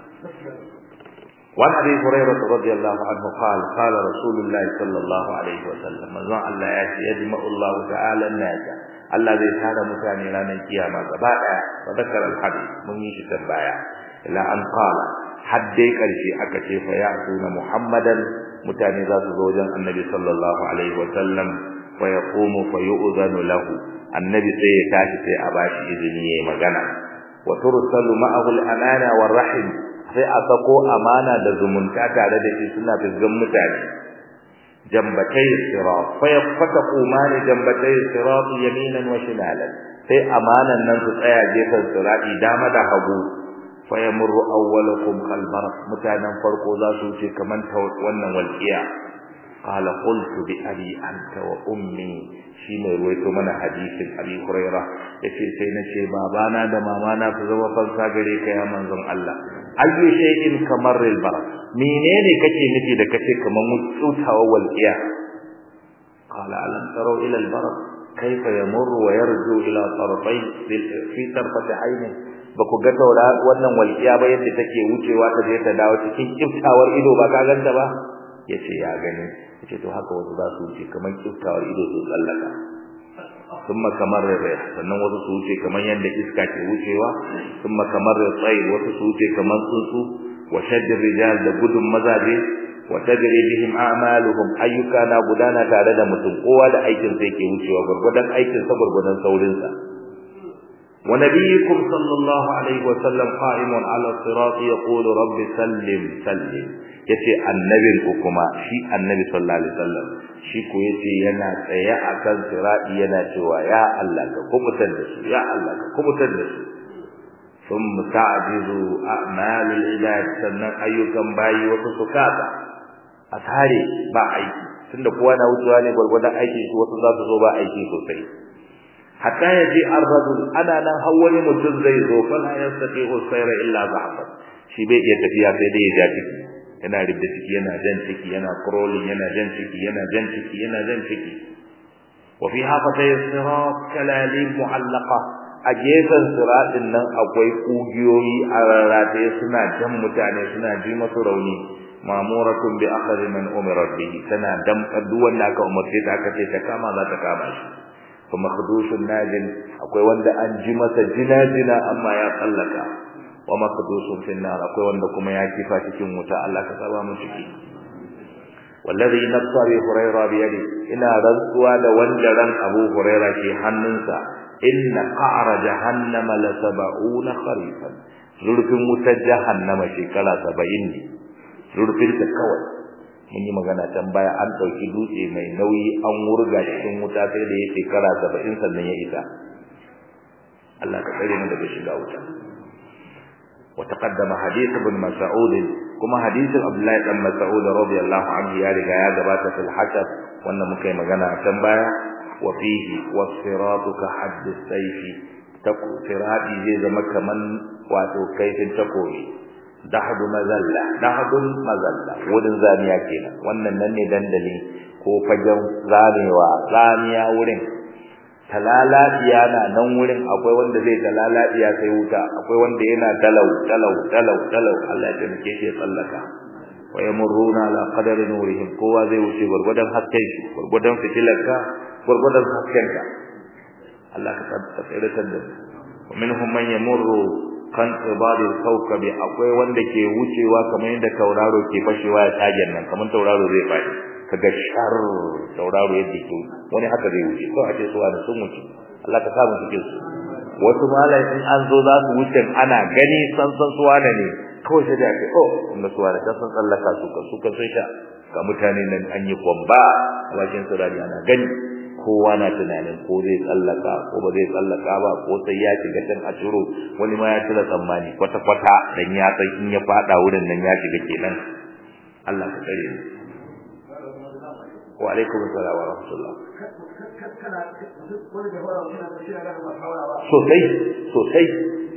Speaker 1: وعن ابي هريره رضي الله عنه قال قال رسول الله صلى الله عليه وسلم من الله ياتي يجمع الله تعالى الناس Allah zai tara mutane ranar kiyama gaba daya wa zakara al-hadith mun yi shi tambaya ila an qala haddai karshe aka ce fa ya'tuna muhammadan mutane za su zo wajen annabi sallallahu alaihi wa sallam fa yaqumu fa yu'zanu lahu annabi sai ya tashi sai a bashi izini yayi magana wa tursalu ma'ahu al-amana war rahim sai a sako amana da zumunta tare da shi suna fisgan mutane jambatai sirat fa yafataqu mani jambatai sirat yaminan wa shimalan sai amanan nan su tsaya gefen sirati dama da hagu fa yamurru awwalukum kal mutanen farko za su ce kaman ta wannan walqiya qala qultu bi abi anta wa ummi shine ruwaito mana hadisin abi huraira yace sai nace babana da mamana su zama fansa gare ka ya manzon Allah ayyu shay'in kamar al-bar menene kake nufi da kace kaman mutsawa walqiya qala alam taraw ila al-bar kayfa yamurru wa yarju ila tarfay fi tarfati ayni baku ga taura wannan walqiya ba yadda take wucewa ta je ta dawo cikin kiftawar ido ba ka ganta ba yace ya gani yace to haka wasu za su wuce kamar kiftawar ido su tsallaka thumma kamar rayh sannan wasu su wuce kamar yanda iska ke wucewa thumma kamar tsayi wasu su wuce kamar tsuntsu wa shaddir rijal da gudun mazaje wa tajri bihim a'maluhum ayyuka na gudana tare da mutum kowa da aikin sa yake wucewa gurgudan aikin sa gurgudan saurin sa wa nabiyukum sallallahu alaihi wa sallam qa'imun ala sirat yaqulu rabbi sallim sallim yace annabin ku kuma shi annabi sallallahu alaihi wasallam shi ko yace yana tsaye akan sirati yana cewa ya Allah ka kubutar da su ya Allah ka kubutar da su ثم تعجز أعمال العباد sannan ayyukan bayi wasu sukata a tare ba aiki tunda kowa na wucewa ne gwargwadon aiki su wasu za su zo ba aiki sosai hatta ya je ar-rajul ana nan har wani mutum zai zo fa la yastati'u sayra illa zahfan shi bai iya tafiya sai dai ya ja ciki yana rubda ciki yana jan ciki yana crawling yana jan ciki yana jan ciki yana jan ciki wa fi hafatay sirat kalalin mu'allaqa a gefen siratin nan akwai kugiyoyi a rarrate suna jan mutane suna ji masu rauni mamuratun bi akhri man umirat bihi tana damka duk wanda aka umarce ta aka ce ta kama za ta kama shi kuma khudushun najin akwai wanda an ji masa jina-jina amma ya tsallaka wa makdusun fil nar akwai wanda kuma ya kifa cikin wuta Allah ka saba mu ciki wallazi nafsa bi hurayra bi yadi ina rantsuwa da wanda ran Abu Huraira ke hannunsa inna qa'ra jahannama la sab'una kharifan zurfin wutar jahannama shekara 70 ne zurfin ta kawai mun yi magana can baya an dauki dutse mai nauyi an wurga cikin wuta sai da ya shekara 70 sannan ya isa Allah ka tsare mu daga shiga wuta وتقدم حديث ابن مسعود كما حديث عبد الله بن مسعود رضي الله عنه يا رجا يا جبات في الحشر وانا مكي مغنى كان بايا وفيه والصراط كحد السيف تكو صراطي زي زما كمان واتو كيف تكوي دحد مزلة دحد مزلة ودن زانيا كينا wannan nan ne dandali ko fagen zamewa zamiya wurin talaladiya na nan wurin akwai wanda zai talaladiya sai wuta akwai wanda yana dalau dalau dalau dalau Allah ya taimake shi tsallaka wa yamurruna ala qadari nurihim kowa zai wuce gurgudan hasken shi gurgudan fitilarka gurgudan haskenka Allah ka tsare ta da wa minhum man yamurru kan ibadi kawkabi akwai wanda ke wucewa kamar yadda tauraro ke fashewa ya tagen nan kamar tauraro zai faɗi kaga shar tauraro yadda ke wani haka zai wuce ko a ce su wani sun wuce Allah ka samu cikin su wasu malai in an zo za su wuce ana gani san san su wani ne kawai sai da ake oh kuma su wani san tsallaka su ka su ka sai sha ga mutane nan an yi kwamba a bakin su rani ana gani kowa na tunanin ko zai tsallaka ko ba zai tsallaka ba ko sai ya shiga can a ciro wani ma ya cire tsammani kwata kwata dan ya san in ya fada wurin nan ya shiga kenan Allah ka tsare mu wa alaikum assalam wa rahmatullah sosai sosai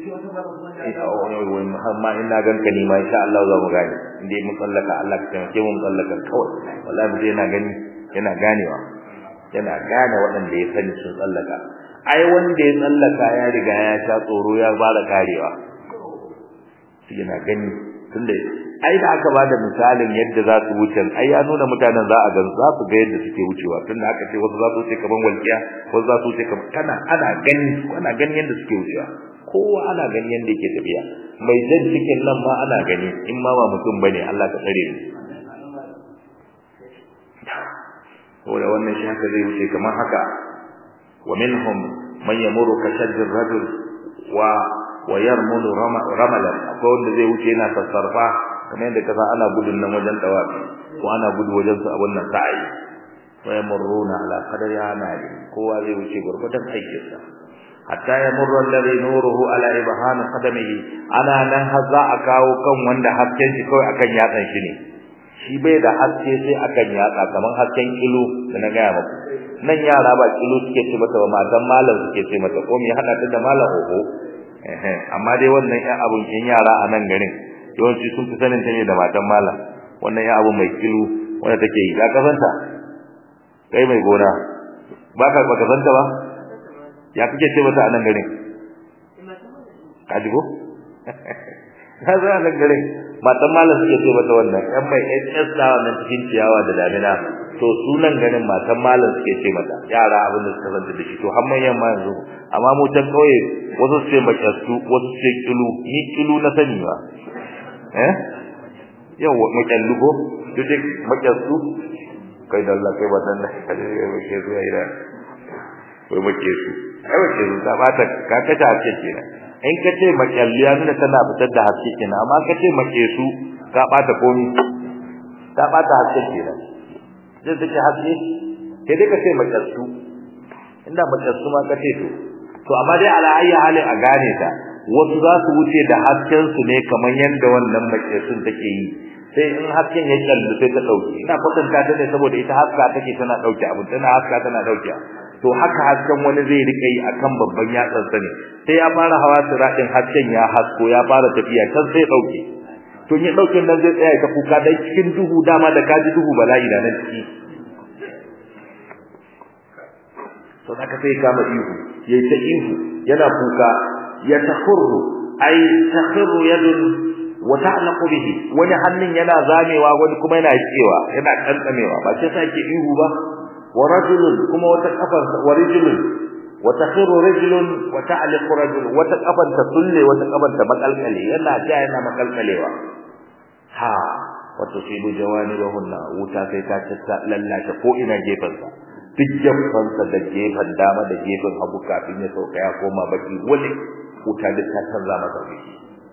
Speaker 1: amma ina ganka ni ma insha Allah za mu gane indai mun tsallaka Allah ka taimake mu tsallaka kawai wallahi mutum yana gani yana ganewa yana gane waɗanda ya sani sun tsallaka ai wanda ya tsallaka ya riga ya sha tsoro ya fara karewa yana gani tunda ai da aka bada misalin yadda za su wuce ai ya nuna mutanen za a gan za su ga yadda suke wucewa tunda aka ce wasu za su wuce kaman walƙiya wasu za su wuce kaman kana ana gani ana gani yadda suke wucewa kowa ana gani yadda yake tafiya mai jan cikin nan ma ana gani in ma ba mutum bane Allah ka tsare mu saboda wannan shi haka zai wuce kamar haka wa minhum man yamuru ka shaddi rajul wa wa yarmulu ramalan akwai wanda zai wuce yana sassarfa kamar yadda kaza ana gudun nan wajen dawafi ko ana gudu wajen su a wannan sa'i wa yamurruna ala qadari amali kowa zai wuce gurgudan aikinsa hatta yamurru alladhi nuruhu ala ibham qadamihi ana nan har za a kawo kan wanda hasken shi kawai akan yatsan shi ne shi bai da haske sai akan yatsa kamar hasken kilo da na gaya muku nan yara ba kilo suke ce mata ba matan malam suke ce mata ko me hada ta da malam oho eh amma dai wannan ya abun kin yara a nan garin yawanci sun fi sanin ta ne da matan malam wannan ya abu mai kilo wanda take yi ya kasanta kai mai gona ba ka ba kasanta ba ya kike ce mata a nan garin ka ji ko ka za ka gare matan malam suke ce mata wannan yan mai SS da wannan cikin ciyawa da damina to sunan garin matan malam suke ce mata yara abin da suka zanta da shi to har manyan ma yanzu amma mu ta kauye wasu su ce makyastu wasu su ce kilu ni kilu na sani ba eh yawa makyallu ko duk makyastu kai da Allah kai wannan da kai ke zuwa ira wai make su ai wace su ta bata ka kace haske kenan in ka ce makyalliya nuna tana fitar da haske kenan amma ka ce make su ka bata komi ka bata haske kenan zai take haske sai dai ka ce makyalsu inda makyalsu ma ka ce to to amma dai ala ayyi halin a gane ta wasu za su wuce da hasken su ne kamar yadda wannan makyalsun take yi sai in hasken ya kallu sai ta dauke ina kwatanta ta ne saboda ita haska take tana dauke abu tana haska tana dauke to haka hasken wani zai rika yi akan babban yatsan sa ne sai ya fara hawa siradin hasken ya hasko ya fara tafiya kan sai dauke to ya dauke nan zai tsaya ta kuka dan cikin duhu dama da kaji duhu bala'i da nan ciki to haka sai kama ihu yayi ta ihu yana kuka ya takhurru ay takhurru yadun wa ta'laqu bihi wani hannun yana zamewa wani kuma yana cewa yana kantsamewa ba sai sake ihu ba wa rajulun kuma wata kafar wa rajulun wa takhiru rajulun wa ta'liqu rajul wata kafar ta sulle wata kafar ta makalkale yana ja yana makalkalewa ha wa tusibu jawanibahunna wuta sai ta tsaka lallata ko ina gefansa duk gefansa da gefan dama da gefan hagu kafin ya sauka ya koma baki wani wuta duk ta canza masa biki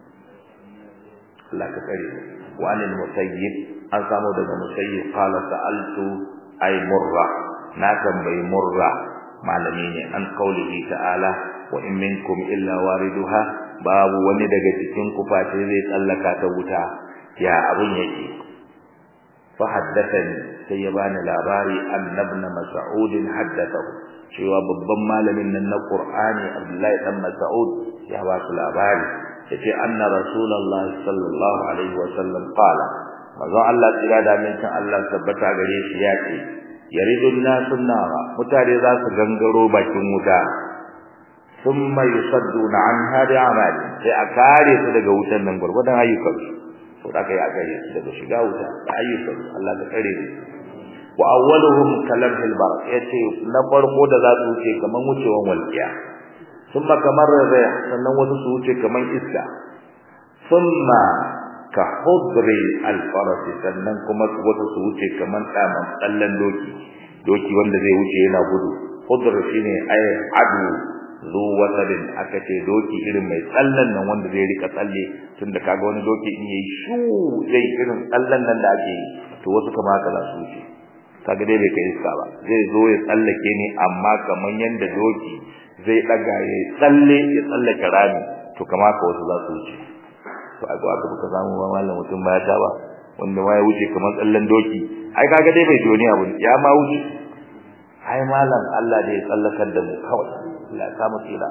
Speaker 1: Allah ka kare wa anil musayyib an samu daga musayyib qala sa'altu ay murra na tambayi murra malami ne an kaulihi ta'ala wa in minkum illa wariduha babu wani daga cikin ku face zai tsallaka ta wuta ya abun yake fa haddathani sai ya bani labari annabna mas'ud haddathahu cewa babban malamin nan na Qur'ani Abdullahi dan Mas'ud ya ba su labari yace anna rasulullahi sallallahu alaihi wa sallam qala manzo Allah tsira da mintan Allah tabbata gare shi ya ce yaridun nasun nara mutane za su gangaro bakin wuta thumma yusadduna anha bi'amali sai a kare su daga wutan nan gurgudan ayyukan su to da kai a kare su daga shiga wuta da ayyukan Allah ka kare su wa awwaluhum kalamhil barak yace na farko da za su wuce kaman wucewan walqiya thumma kamar rih sannan wasu su wuce kaman iska thumma ka hudri alfarasi sannan kuma wasu su wuce kaman tsaman tsallan doki doki wanda zai wuce yana gudu hudr shine ay adu zu wasarin aka ce doki irin mai tsallan nan wanda zai rika tsalle tunda kaga wani doki in yayi shu zai irin tsallan nan da ake yi to wasu kama haka za su wuce kaga dai bai kai iska ba zai zo ya tsallake ni amma kaman yanda doki zai daga ya tsalle ya tsallake rami to kama ka wasu za su wuce to a aka buka samu ba mallam mutum ba ya ba wanda ma ya wuce kamar tsallan doki ai kaga dai bai doni abu ya ma wuce ai mallam Allah da ya tsallakar da mu kawai Allah ya samu tsira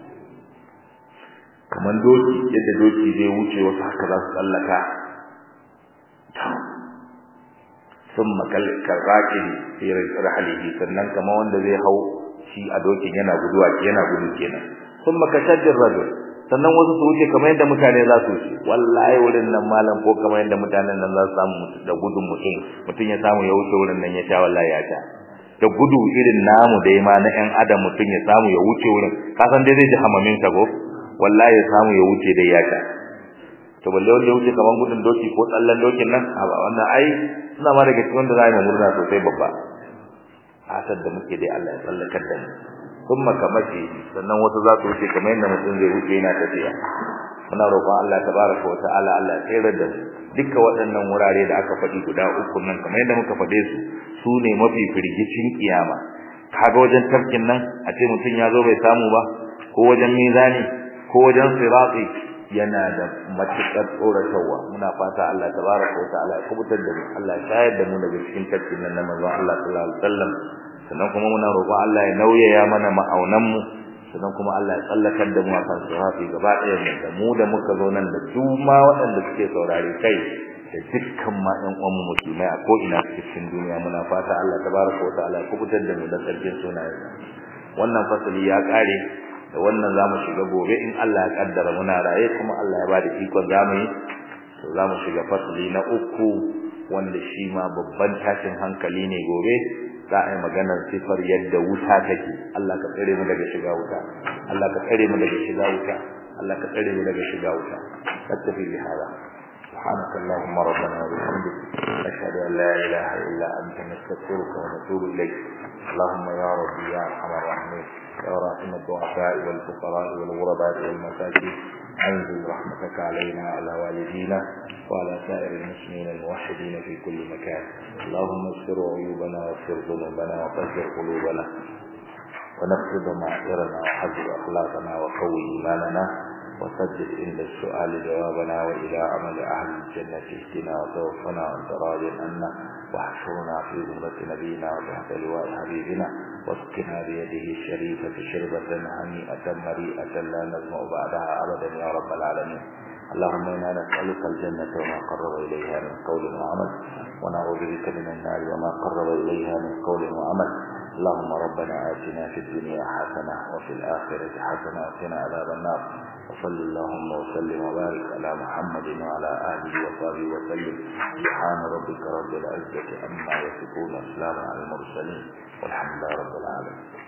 Speaker 1: kamar doki yadda doki zai wuce wasu haka za su tsallaka ثم كالراكب في رحله sannan kama wanda zai hau shi a dokin yana guduwa yana gudu kenan ثم كشد الرجل sannan wasu su wuce kamar yadda mutane za su wuce wallahi wurin nan malam ko kamar yadda mutanen nan za su samu da gudun mutum mutum ya samu ya wuce wurin nan ya sha wallahi ya sha da gudu irin namu da ma na ƴan adam mutum ya samu ya wuce wurin ka san dai zai ji hamamin sa ko wallahi ya samu ya wuce dai ya sha to balle wanda ya wuce kamar gudun doki ko tsallan dokin nan a ba wannan ai suna ma daga cikin wanda za mu murna sosai babba asar da muke dai Allah ya tsallakar da mu kuma kamace sannan wasu za su wuce kamar yadda mutum zai wuce yana tafiya muna roƙon Allah tabaraka wa ta'ala Allah ya tsere da mu dukkan waɗannan wurare da aka faɗi guda uku nan kamar yadda muka faɗe su su ne mafi firgicin kiyama kaga wajen tafkin nan a ce mutum ya zo bai samu ba ko wajen mizani ko wajen sirati yana da matuƙar tsoratarwa muna fata Allah tabaraka wa ta'ala ya kubutar da mu Allah ya shayar da mu daga cikin tafkin nan na manzon Allah sallallahu alaihi wasallam sannan kuma muna roƙon Allah ya nauyaya mana ma'aunan mu sannan kuma Allah ya tsallakar da mu a kan sirafi gaba ɗaya mu da mu da muka zo nan da su ma waɗanda suke saurare kai da dukkan ma ɗan uwan musulmai a ko'ina cikin duniya muna fata Allah tabaraka wa ta'ala ya kubutar da mu da tsarkin sunayen wannan fasali ya ƙare da wannan zamu shiga gobe in Allah ya kaddara muna raye kuma Allah ya bada ikon zamu yi to zamu shiga fasli na uku wanda shi ma babban tashin hankali ne gobe za a yi maganar sifar yadda wuta take Allah ka tsare mu daga shiga wuta Allah ka tsare mu daga shiga wuta Allah ka tsare mu daga shiga wuta tattafi bi hada سبحانك اللهم ربنا وبحمدك نشهد ان لا اله الا انت نستغفرك ونتوب اليك اللهم يا ربي يا ارحم الراحمين يا راحم الضعفاء والفقراء والغرباء والمساكين انزل رحمتك علينا وعلى والدينا وعلى سائر المسلمين الموحدين في كل مكان اللهم استر عيوبنا واغفر ذنوبنا وطهر قلوبنا ونفض معذرنا وحذر اخلاقنا وقوي ايماننا وسدد عند السؤال جوابنا والى عمل اهل الجنه اهدنا وتوفنا وانت راض عنا واحشرنا في ذمة نبينا وتحت لواء حبيبنا واسقنا بيده الشريفة شربة هنيئة مريئة لا نزمع بعدها أبدا يا رب العالمين اللهم إنا نسألك الجنة وما قرب إليها من قول وعمل ونعوذ بك من النار وما قرب إليها من قول وعمل اللهم ربنا آتنا في الدنيا حسنة وفي الآخرة حسنة وقنا عذاب النار وصل اللهم وسلم وبارك على محمد وعلى آله وصحبه وسلم سبحان ربك رب العزة عما يصفون وسلام على المرسلين والحمد لله رب العالمين